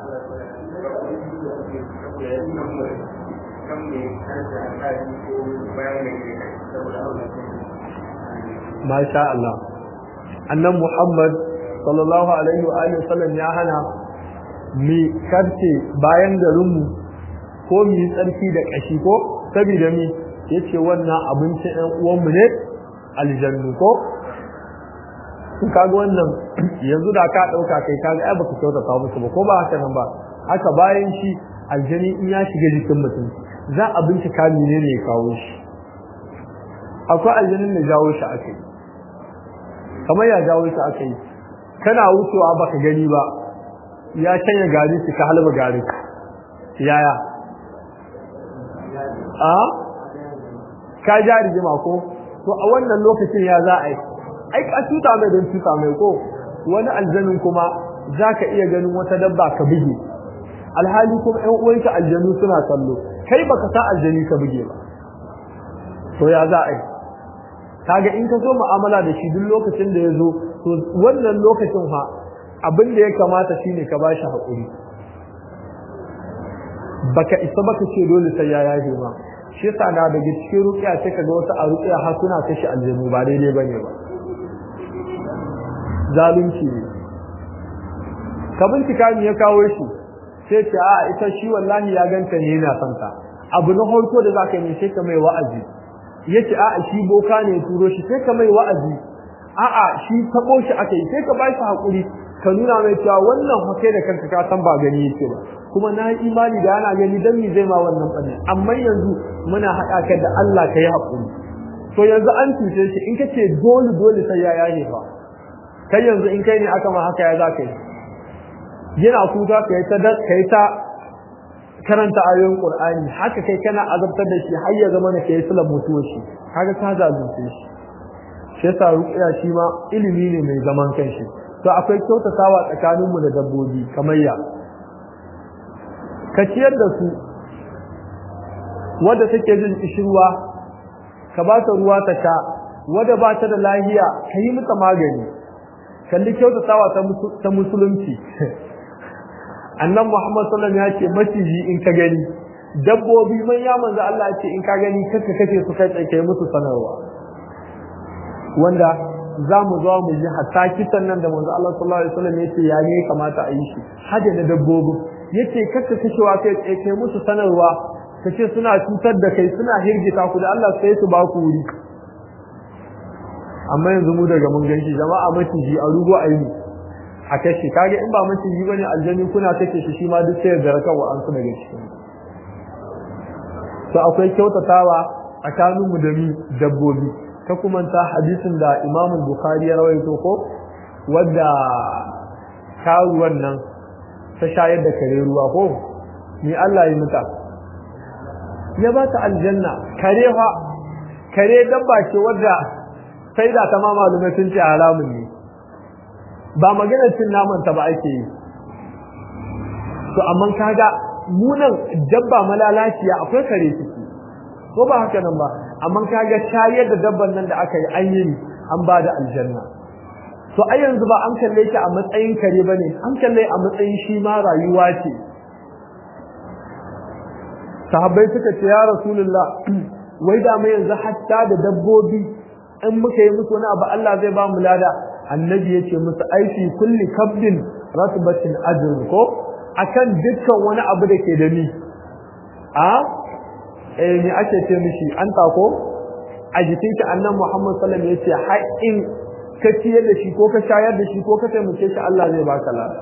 Masha Allah. Annan Muhammad sallallahu alaihi wa alihi wasallam ya hana mi karce bayan garinmu ko mi tsarki da kashi ko saboda mi yace wannan abincin ɗan uwanmu ne aljannu ko in kaga wannan yanzu da ka dauka kai kaga ai baka kyautata musu ba ko ba haka nan ba haka bayan shi aljani in ya shiga jikin mutum za a bincika menene ya kawo shi akwai aljanin da jawo shi aka yi kamar ya jawo shi aka yi kana wucewa baka gani ba ya canya gari shi ka halba gari yaya a ka ja rigima ko to a wannan lokacin ya za a yi ai ka tuta mai don tuta mai ko wani aljanin kuma za ka iya ganin wata dabba ka buge alhali kuma ƴan uwanka aljanu suna kallo kai baka sa aljani ka buge ba to ya za a yi kaga in ka zo mu'amala da shi duk lokacin da ya zo to wannan lokacin fa abin da ya kamata shine ka bashi haƙuri baka isa baka ce dole sai ya yaje ma shi yasa na daga cikin ruqiya sai kaga wasu a ruqiya har suna kashi aljanu ba daidai bane ba zalunci ne ka bincika me ya kawo shi sai ce a ita shi wallahi ya ganta ne yana son ta abu na farko da zaka yi sai ka mai wa'azi yace a'a shi boka ne turo shi sai ka mai wa'azi a'a shi tabo shi akai sai ka bashi hakuri ka nuna mai cewa wannan hakai da kanka ka san ba gani yake ba kuma na yi imani da ana gani dan me zai ma wannan bane amma yanzu muna haɗa ka da Allah ka yi hakuri to yanzu an cuce shi in kace dole dole sai ya yaye fa kai yanzu in kai ne aka ma haka ya za ka yi yana kuka kai ta kai ta karanta ayoyin Qur'ani haka kai kana azabtar da shi har ya zama ne kai sulan mutuwar shi kaga ka zalunce shi shi yasa ruqya shi ma ilimi ne mai zaman kanshi to akwai kyautatawa tsakanin mu da dabbobi kamar ya ka ciyar da su wadda take jin kishirwa ka ba ta ruwa ta sha wadda ba ta da lahiya ka yi mata magani kalli kyautatawa ta musulunci annan muhammad sallam ya ce maciji in ka gani dabbobi man ya manzo Allah ce in ka gani kaka kace su kai tsaye musu sanarwa wanda za mu zo mu ji hatta kisan nan da manzo Allah sallallahu alaihi wasallam yace ya ne kamata a yi shi hada da dabbobi yace kaka kashewa kai tsaye kai musu sanarwa kace suna cutar da kai suna hirgita ku da Allah sai su ba ku wuri amma yanzu mu daga mun ganshi jama'a maciji a rugo a yi a kashe kage in ba maciji bane aljani kuna kashe shi shi ma duk sai da rakawa an su daga cikin to akwai kyautatawa tsakanin mu da ni dabbobi ta kuma ta hadisin da Imam Bukhari ya rawaito ko wadda karuwan nan ta shayar da kare ruwa ko ni Allah ya muta ya ba ta aljanna kare fa kare dabba ce wadda sai da ta ma malumai sun ce haramun ne ba maganar cin naman ta ba ake yi to amma kaga munan dabba malalaciya akwai kare ciki ko ba haka nan ba amma kaga shayar da dabban nan da aka yi an yi an ba da aljanna to ai yanzu ba an kalle shi a matsayin kare bane an kalle a matsayin shi ma rayuwa ce sahabbai suka ce ya rasulullah wai da mai yanzu hatta da dabbobi in muka yi musu wani abu Allah zai ba mu lada annabi ya ce musu aiki kulli kabdin rasbatin ajr ko akan dukkan wani abu da ke da ni a eh ni ake ce mishi an tako a jikin ki annan Muhammad sallallahu alaihi wasallam yace haƙin ka ciyar da shi ko ka shayar da shi ko ka taimake shi Allah zai baka lada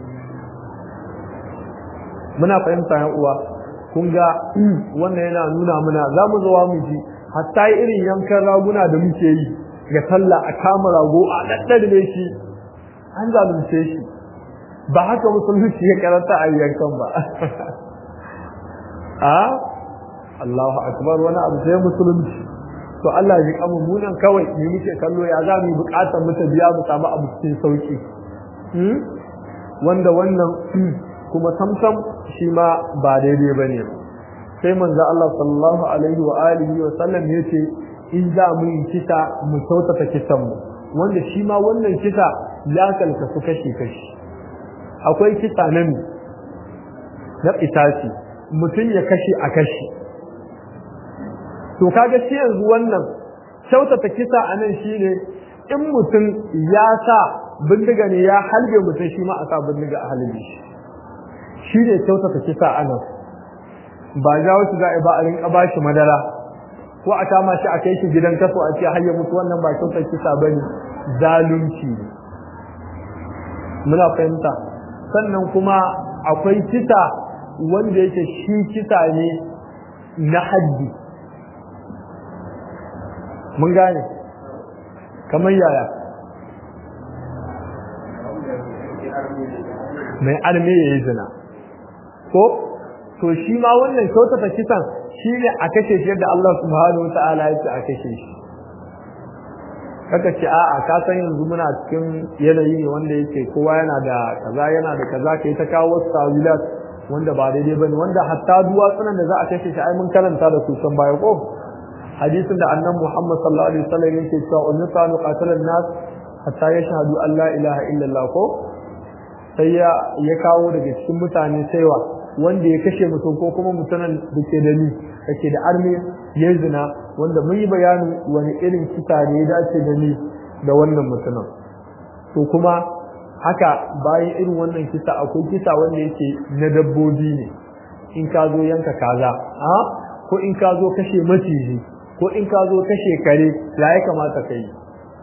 muna fahimta yan uwa kun ga wannan yana nuna muna za mu zo mu ji hatta irin yankan raguna da muke yi ga sallah a kama rago a daddare shi an zalunce shi ba haka musulunci ya karanta a yankan ba a Allahu akbar wani abu sai musulunci to Allah ya kama munan kawai ne muke kallo ya za mu bukatar mu ta biya mu samu abu cikin sauki wanda wannan kuma samsam shi ma ba daidai bane sai manzo Allah sallallahu alaihi wa alihi wa sallam yace in za mu yi kisa mu sautata kisan mu wanda shi ma wannan kisa ya kalkasu kashi kashi akwai kisa nan na itaci mutum ya kashe a kashi to kaga shi yanzu wannan kyautata kisa a nan shine in mutum ya sa bindiga ne ya halbe mutum shi ma a sa bindiga a halbe shi shi ne kyautata kisa a nan ba ja wasu za a ba a rinka ba shi madara ko a kama shi a kai shi gidan kaso a ce har ya mutu wannan ba kyautar kisa ba ne zalunci ne muna fahimta sannan kuma akwai kisa wanda yake shi kisa ne na haddi mun gane kamar yaya mai arme ya yi zina ko to shi ma wannan kyautata kisan shi ne a kashe shi yadda Allah subhanahu wa ta'ala ya ce a kashe shi kaka ce a'a ka san yanzu muna cikin yanayi ne wanda yake kowa yana da kaza yana da kaza kai ta kawo wasu tawilat wanda ba daidai bane wanda hatta duwatsunan da za a kashe shi ai mun karanta da su can baya ko hadisin da annabi Muhammad sallallahu alaihi wasallam yake cewa unnisa nuqatalan nas hatta yashhadu an la ilaha illallah ko sai ya ya kawo daga cikin mutane saiwa wanda ya kashe mutum ko kuma mutumin da ke da ni da ke da armi ya zina wanda mun yi bayanin wani irin kisa ne ya dace da ni da wannan mutumin to kuma haka bayan irin wannan kisa akwai kisa wanda yake na dabbobi ne in ka zo yanka kaza a ko in ka zo kashe maciji ko in ka zo kashe kare ya ya kamata ka yi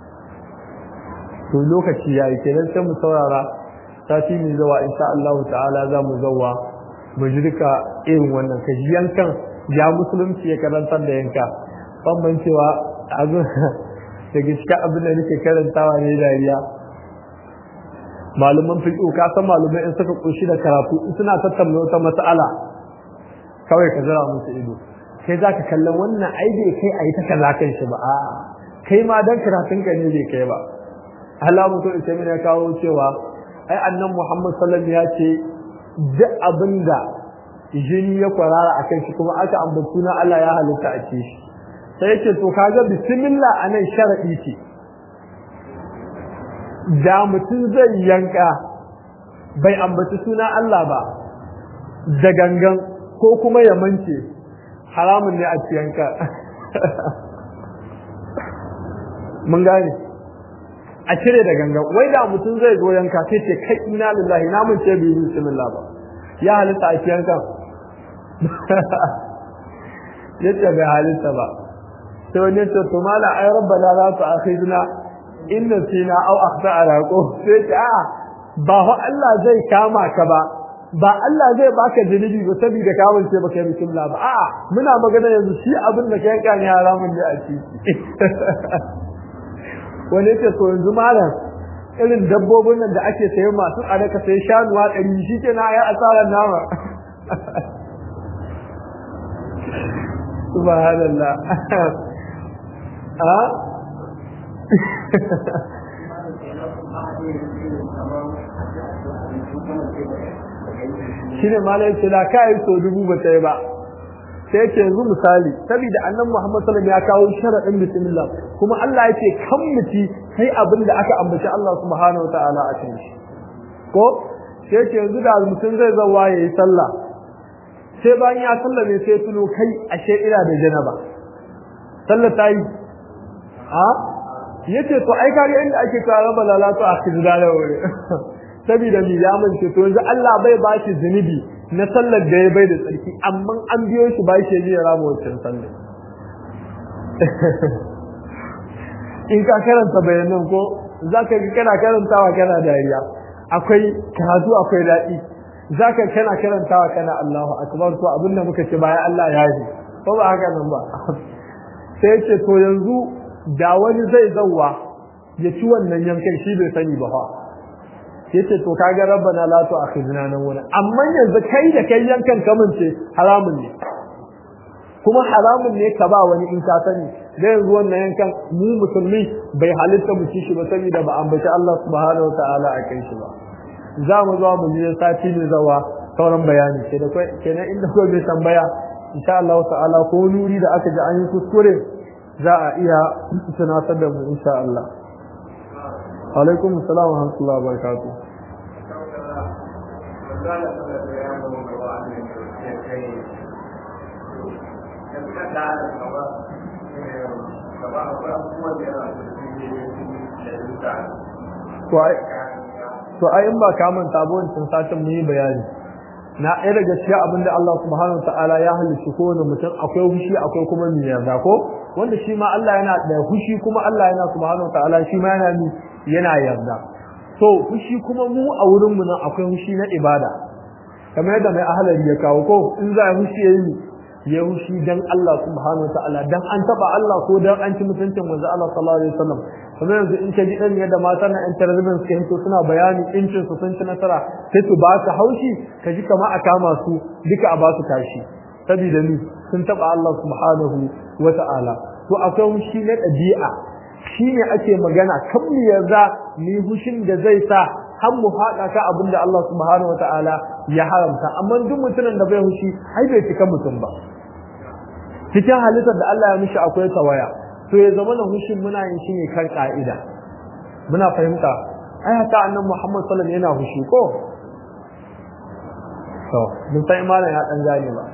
to lokaci ya yi kenan sai mu saurara sati mai zawa insha Allah ta'ala za mu zawa mu ji duka irin wannan ka ji yankan ya musulunci ya karantar da yanka ban cewa abu daga cikin abin da nake karantawa ne dariya malaman fiqh ka san malamai in suka kushi da karatu in suna tattauna wata mas'ala kawai ka zira musu ido kai zaka kallon wannan ai bai kai ayi ta kaza kan shi ba a'a kai ma dan karatun ka ne bai kai ba Allah mutum ita ya kawo cewa ai annan Muhammad sallallahu alaihi ya ce duk abinda jini ya kwarara akan shi kuma aka ambaci na Allah ya halitta a ce shi sai yace to kaga bismillah anan sharadi ce da mutum zai yanka bai ambaci suna Allah ba da gangan ko kuma ya mance haramun ne a ci yanka mun gane a cire da gangan wai da mutum zai zo yanka sai ce kai ina lillahi na mun ce bi bismillah ba ya halitta a ci yanka yace bai halitta ba sai wani yace to mala ay rabbana la tu'akhidna in nasina aw akhtana ko sai ce a ba fa Allah zai kama ka ba ba Allah zai baka zunubi ba saboda ka wance baka yi bismillah ba a'a muna magana yanzu shi abin da kai kan haramun ne a ciki wani yace to yanzu malam irin dabbobin nan da ake saye masu tsada ka sai shanuwa ɗari shi ke na ya asarar nama subhanallah a shi ne malam ce da ka yi so dubu ba ta yi ba sai ce yanzu misali saboda annan Muhammad sallallahu ya kawo sharadin bismillah kuma Allah yake kan muti sai abin da aka ambaci Allah subhanahu wataala a cikin shi ko sai ce yanzu da mutum zai zawa yayi sallah sai bayan ya sallah ne sai tuno kai ashe ina da janaba sallah ta yi a yace to ai kage inda ake kawo raba lalatu a kizda da wuri saboda mi ya mance to yanzu Allah bai ba shi zunubi na sallar da ya bai da tsarki amma an biyo shi ba shi ya rama wancan sallar in ka karanta bayanan ko za ka ga kana karantawa kana dariya akwai karatu akwai daɗi za ka kana karantawa kana Allahu akbar to abinda muka ce bayan Allah ya yi ko ba haka nan ba sai ce to yanzu da wani zai zauwa ya ci wannan yankan shi bai sani ba fa yace to kaga rabbana la tu'akhidna nan wani amma yanzu kai da kai yankan kamunce haramun ne kuma haramun ne ka ba wani in ka sani da yanzu wannan yankan mu musulmi bai halitta mu ci shi ba saboda ba ambaci Allah subhanahu wataala a kai shi ba za mu zo mu je sati ne zawa sauran bayani sai da kai kenan inda ko bai tambaya insha Allah ta'ala ko nuri da aka ji an yi kuskure za a iya tunatar da mu insha Allah alaikum assalam wa rahmatullahi wa barakatuh to ai in ba ka manta ba wancan satin mun yi bayani na ɗaya daga cikin abin da Allah subhanahu ta'ala ya halicci kowane mutum akwai hushi akwai kuma mai yarda ko wanda shi ma Allah yana da hushi kuma Allah yana subhanahu ta'ala shi ma yana ni yana yarda to hushi kuma mu a wurin mu nan akwai hushi na ibada kamar yadda mai ahalari ya kawo ko in za a hushi yayi ya hushi dan Allah subhanahu ta'ala dan an taba Allah ko dan an ci mutuncin manzo Allah sallallahu alaihi wasallam kamar yanzu in ka ji dan yadda mata na internet suke hito suna bayani incin su sun ci nasara sai su ba su haushi ka ji kamar a kama su duka a ba su tashi saboda ni sun taba Allah subhanahu wa ta'ala to akwai hushi na ɗabi'a shine ake magana kan mu yarda ni hushin da zai sa har mu faɗa ka abin da Allah subhanahu wa ta'ala ya haramta amma duk mutumin da bai hushi ai bai cika mutum ba cikin halittar da Allah ya mishi akwai tawaya to ya zama na hushin muna yin shi ne kan ka'ida muna fahimta ai hata annan Muhammad sallallahu alaihi yana hushi ko to mun san imanin ya dan gane ba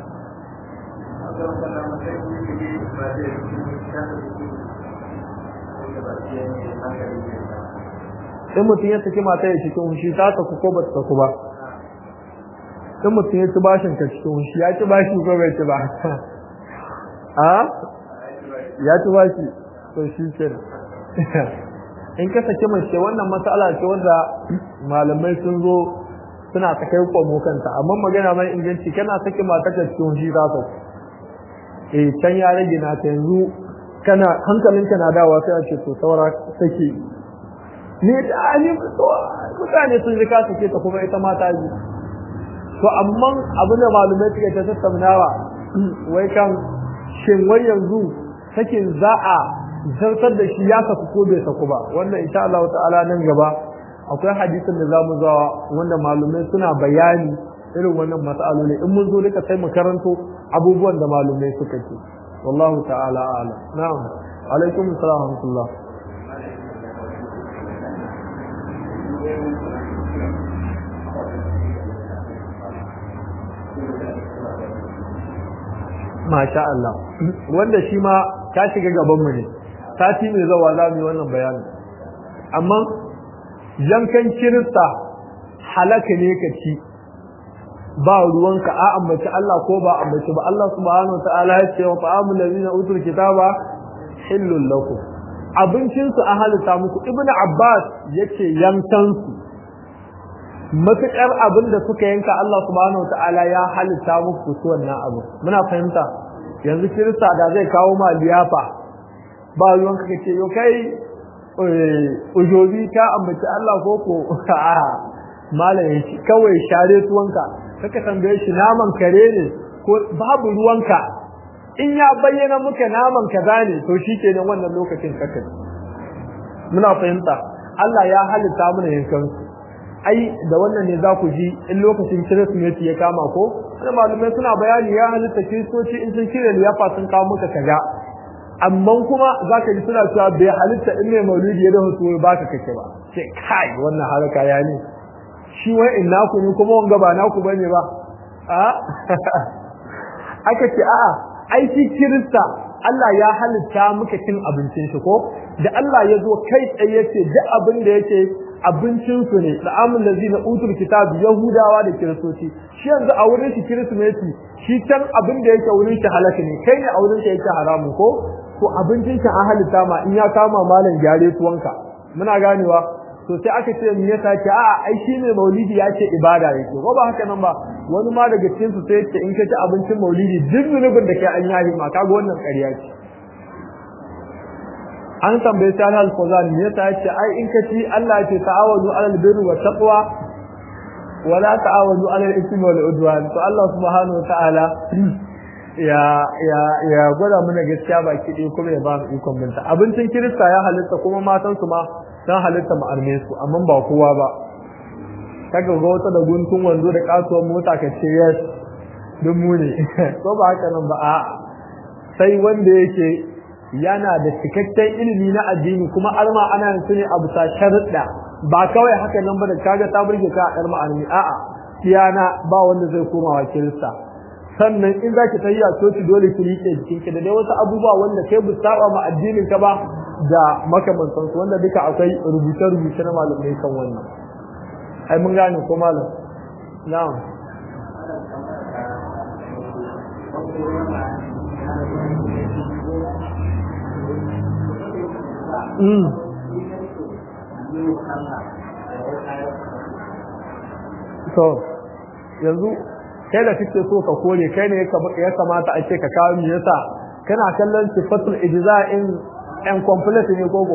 in mutum ya saki mata ya cikin hushi ta saku ko ba ta saku ba in mutum ya ci bashin ka cikin hushi ya ci bashi ko bai ci ba a ya ci bashi to shi ke in ka saki mace wannan matsala ce wanda malamai sun zo suna ta kai kwamo kanta amma magana mai inganci kana saki mata ka cikin hushi ta saku eh can ya rage na ta yanzu kana hankalinka na dawa sai a ce to saura saki ne da ani mutane sun ji ka sake ta kuma ita mata ji to amma abin da malumai suke ta tattaunawa wai kan shin wai yanzu sakin za a zartar da shi ya saku ko bai saku ba wannan insha Allah ta'ala nan gaba akwai hadisin da zamu zawa wanda malumai suna bayani irin wannan mas'aloli in mun zo duka sai mu karanto abubuwan da malumai suka ce wallahu ta'ala a'lam na'am alaikum assalam wa rahmatullah masha Allah wanda shi ma ta shiga gaban mu ne sati mai zawa za mu yi wannan bayanin amma yankan kirista halaka ne ka ci ba ruwanka a ambaci Allah ko ba ambaci ba Allah subhanahu wa ta'ala ya ce wa ta'amul ladina utul kitaba hillul lakum abincin su a halitta muku ibnu abbas yace yankan su matukar abin da suka yanka Allah subhanahu wa ta'ala ya halitta muku su wannan abu muna fahimta yanzu kirista da zai kawo ma liyafa ba ruwanka kace yo kai ujobi ka ambaci Allah ko ko a malamin kawai share tuwanka kaka tambaye shi naman kare ne ko babu ruwanka in ya bayyana muka naman kaza ne to shikenan wannan lokacin kaka muna fahimta Allah ya halitta mana yankan su ai da wannan ne za ku ji in lokacin Kirsimeti ya kama ko wani malumai suna bayani ya halitta kiristoci in sun shirya liyafa sun kawo muka kaza amma kuma za ka ji suna cewa bai halitta in mai maulidi ya dafa tuwo ba ka kake ba ce kai wannan haraka ya ne shi wai in naku ne kuma wanga ba naku bane ba a aka ce a'a ai shi kirista Allah ya halitta muka cin abincin shi ko da Allah ya zo kai tsaye yace duk abin da yake abincin su ne da amin da zina utul kitab yahudawa da kiristoci shi yanzu a wurin shi kirismeti shi can abin da yake wurin shi halaka ne kai ne a wurin shi yake haramu ko to abincin shi an halitta ma in ya kama malam gyare tuwanka muna ganewa to sai aka ce me yasa ce a'a ai shi ne maulidi ya ce ibada yake ko ba haka nan ba wani ma daga cikin su sai ce in ka ci abincin maulidi duk zunubin da kai an yahi ma kaga wannan ƙarya ce an tambaye sai al fawzan me yasa ya ce ai in ka ci Allah ya ce ta'awadu alal birri wa taqwa wala ta'awadu alal ithmi wal udwan to Allah subhanahu wa ta'ala ya ya ya gwada mana gaskiya baki ɗaya kuma ya ba mu ikon binta abincin kirista ya halitta kuma matan su ma sun halitta mu arme su amma ba kowa ba kaga ga wata da guntun wando da kasuwar mota ka ce yes duk mu ne ko ba haka nan ba a sai wanda yake yana da cikakken ilimi na addini kuma arma ana yin su ne a bisa sharuɗa ba kawai haka nan ba da kaga ta burge ka a ɗar ma'armi a'a kiyana ba wanda zai koma wa kirista sannan in zaki tayi a coci dole ki rike jikinki da dai wasu abubuwa wanda kai bu saba ma addinin ka ba da makamantan su wanda duka akwai rubuce rubuce na malamai kan wannan ai mun gane ko malam na'am Mm. So, yanzu kai da kake so ka kore kai ne ya kamata a ce ka kawo me yasa kana kallon sifatul ijza in en complete ne gogo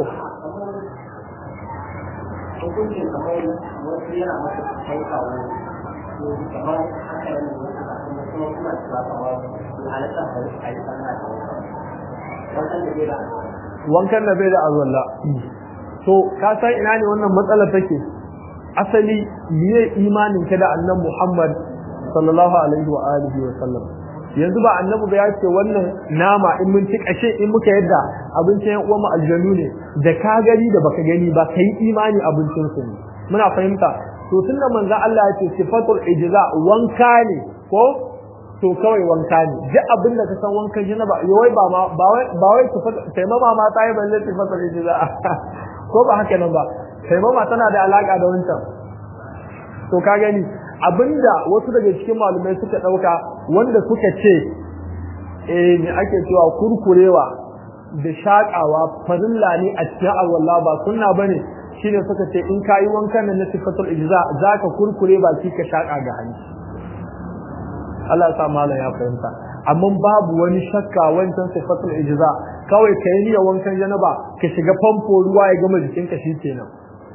wankan da bai da azalla to ka san ina ne wannan matsalar take asali miye imanin ka da annabi Muhammad sallallahu alaihi wa alihi wa sallam yanzu ba annabi ba ya ce wannan nama in mun ci kashe in muka yadda abincin yan uwan mu aljanu ne da ka gani da baka gani ba kai imani abincin su ne muna fahimta to tunda manzo Allah ya ce sifatul ijza wanka ne ko to kawai wanka ne duk abin da ka san wankan janaba yawai ba ma ba wai ba wai sai mama ma ta yi balle sifatul ijza ko ba haka nan ba sai mama tana da alaka da wancan to ka gani abinda wasu daga cikin malumai suka dauka wanda suka ce eh me ake cewa kurkurewa da shakawa farilla ne a cikin alwala ba sunna bane shine suka ce in kayi wankan nan na sifatul ijza zaka kurkure baki ka shaka ga hanci Allah ya sa malam ya fahimta amma babu wani shakka wancan sifatul ijza kawai kai niyyar wankan janaba ka shiga famfo ruwa ya gama jikinka shikenan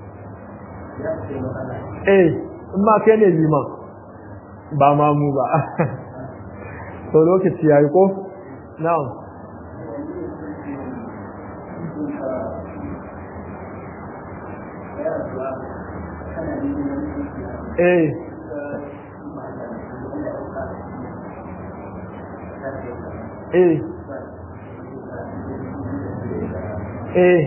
eh in ma kai ne liman ba ma mu ba to lokaci yayi ko na'am eh eh eh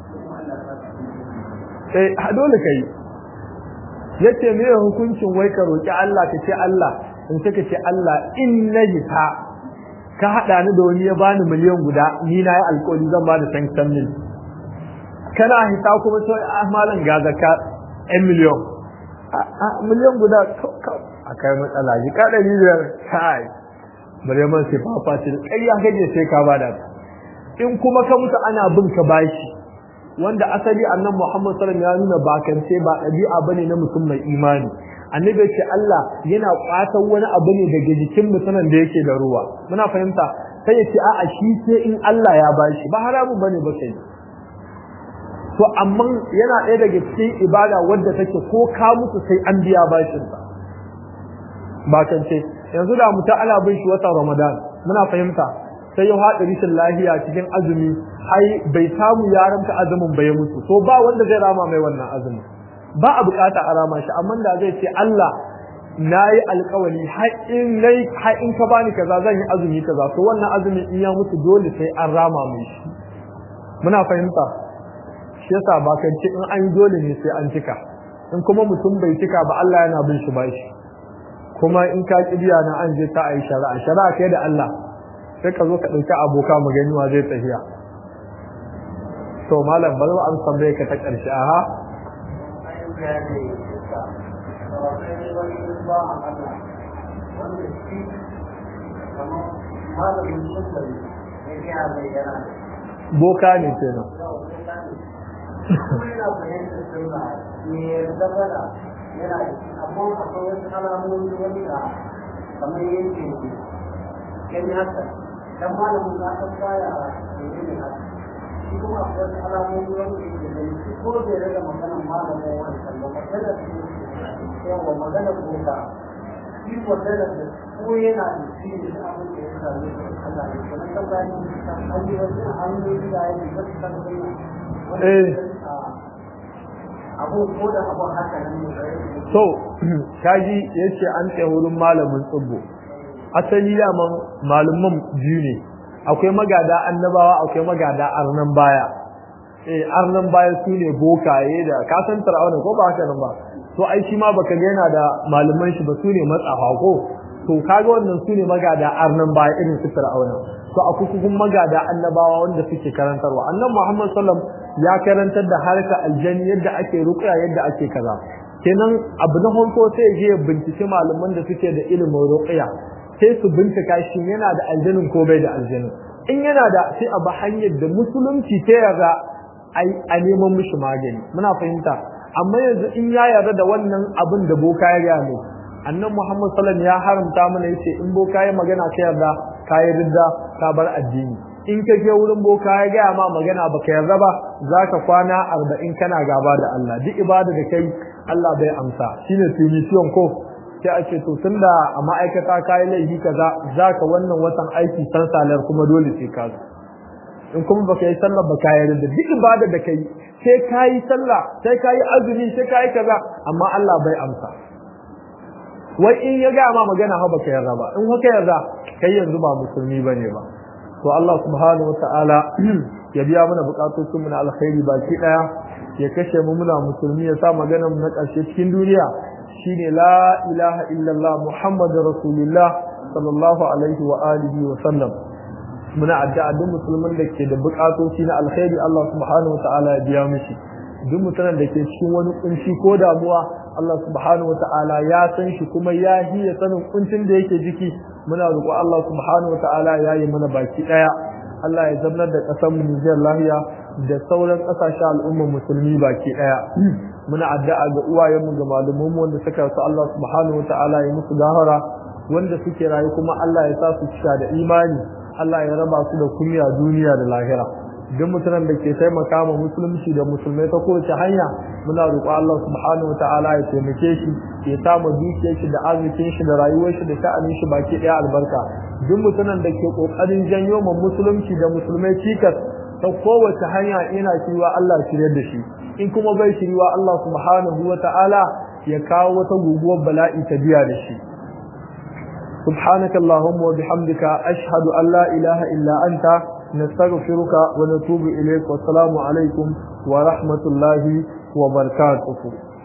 eh dole kai yace me hukuncin wai ka roki Allah ka ce Allah in ka ce Allah in naji ta ka hada ni da wani ya bani miliyan guda ni na yi alƙawari zan bada san san mil kana hita kuma sai ah malam ga zakka 1 miliyan a miliyan guda akai matsala ji ka da biyar kai Maryaman sai fafa ce ƙarya gaje sai ka bada in kuma ka mutu ana bin ka bashi wanda asali annan Muhammad sallallahu alaihi wasallam ya nuna bakance ba ɗabi'a bane na mutum mai imani annabi ya ce Allah yana kwatan wani abu ne daga jikin mutumin da yake da ruwa muna fahimta sai ya ce a'a shi sai in Allah ya bashi ba haramun bane ba kai to amma yana ɗaya daga cikin ibada wadda take ko ka mutu sai an biya bashin sa bakance yanzu da mutum ana bin shi watan Ramadan muna fahimta sai ya haɗa rishin lahiya cikin azumi ai bai samu yaranka azumin ba ya mutu to ba wanda zai rama mai wannan azumin ba a bukata a rama shi amma da zai ce Allah nayi alƙawari har in nayi har in ka bani kaza zan yi azumi kaza to wannan azumin in ya mutu dole sai an rama mai shi muna fahimta shi yasa ba kan ce in an yi dole ne sai an cika in kuma mutum bai cika ba Allah yana bin shi bashi kuma in ka kibiya na an je ta ayi shari'a shari'a kai da Allah sai ka zo ka ɗauki aboka mu gani wa zai tafiya to malam bari an tambaye ka ta ƙarshe aha boka ne kenan yana amma akwai wasu alamomi wanda kamar yake gani haka dan malamin za ka baya ne haka shi kuma akwai wasu alamomi wanda yake gani shi ko bai rage maganar malamin wancan ba maganar yawa maganar boka shi maganar da ko yana da shi da abin da ya sami Allah ne kuma kan bayan an yi wasu hanyoyi da ya yi wasu kan abu ko da abu haka nan ne so kaji yace an tsaye wurin malamin tsubbo asali daman malaman biyu ne akwai magada annabawa akwai magada arnan baya eh arnan baya su ne bokaye da ka san fir'auna ko ba haka nan ba to ai shi ma baka ga yana da malaman shi ba su ne matsafa ko to kaga wannan su ne magada arnan baya irin su fir'auna to akwai kuma magada annabawa wanda suke karantarwa annabi Muhammad sallallahu alaihi wasallam ya karantar da harka aljani yadda ake ruqya yadda ake kaza kenan abu na farko sai je bincike malaman da suke da ilimin ruqya sai su bincika shi yana da aljanin ko bai da aljanin in yana da sai a ba hanyar da musulunci ta yarda a neman mishi magani muna fahimta amma yanzu in ya yarda da wannan abin da boka ya gaya mai annan muhammad sallam ya haramta mana yace in boka ya magana ka yarda ka yi ridda ka bar addini in ka je wurin boka ya gaya ma magana baka yarda ba zaka kwana arba'in kana gaba da Allah duk ibada da kai Allah bai amsa shine tunisiyon ko sai a ce to tunda a ma'aikata ka yi laifi kaza zaka wannan watan aiki san salar kuma dole sai ka zo in kuma baka yi sallah baka yi da duk ibada da kai sai ka yi sallah sai ka yi azumi sai ka yi kaza amma Allah bai amsa wai in ya ga ma magana ha baka yarda ba in haka yarda kai yanzu ba musulmi bane ba to Allah subhanahu wataala ya biya mana bukatocin mu na alkhairi baki daya ya kashe mu muna musulmi ya sa maganar mu na ƙarshe cikin duniya shine la ilaha illallah muhammadur rasulullah sallallahu alaihi wa alihi wa sallam muna addu'a duk musulmin da ke da bukatoci na alkhairi Allah subhanahu wataala ya biya mishi duk mutumin da ke cikin wani kunci ko damuwa Allah subhanahu wataala ya san shi kuma ya hiya sanin kuncin da yake jiki muna roƙo Allah subhanahu wataala ya yi mana baki daya Allah ya zamnar da ƙasar mu Nijar lahiya da sauran ƙasashen al'ummar musulmi baki daya muna addu'a ga uwayenmu ga malaman mu wanda suka su Allah subhanahu wataala ya musu gahara wanda suke rayu kuma Allah ya sa su cika da imani Allah ya raba su da kunya duniya da lahira duk mutumin da ke taimaka ma musulunci da musulmai ta kowace hanya muna roƙo Allah subhanahu wataala ya taimake shi ya samu dukiyar shi da arzikin shi da rayuwar shi da sha'anin shi baki ɗaya albarka duk mutumin da ke ƙoƙarin janyo ma musulunci da musulmai cikas ta kowace hanya ina shiriwa Allah shiryar da shi in kuma bai shiriwa Allah subhanahu wataala ya kawo wata guguwar bala'i ta biya da shi سبحانك اللهم وبحمدك أشهد أن لا إله إلا أنت نستغفرك ونتوب إليك والسلام عليكم ورحمة الله وبركاته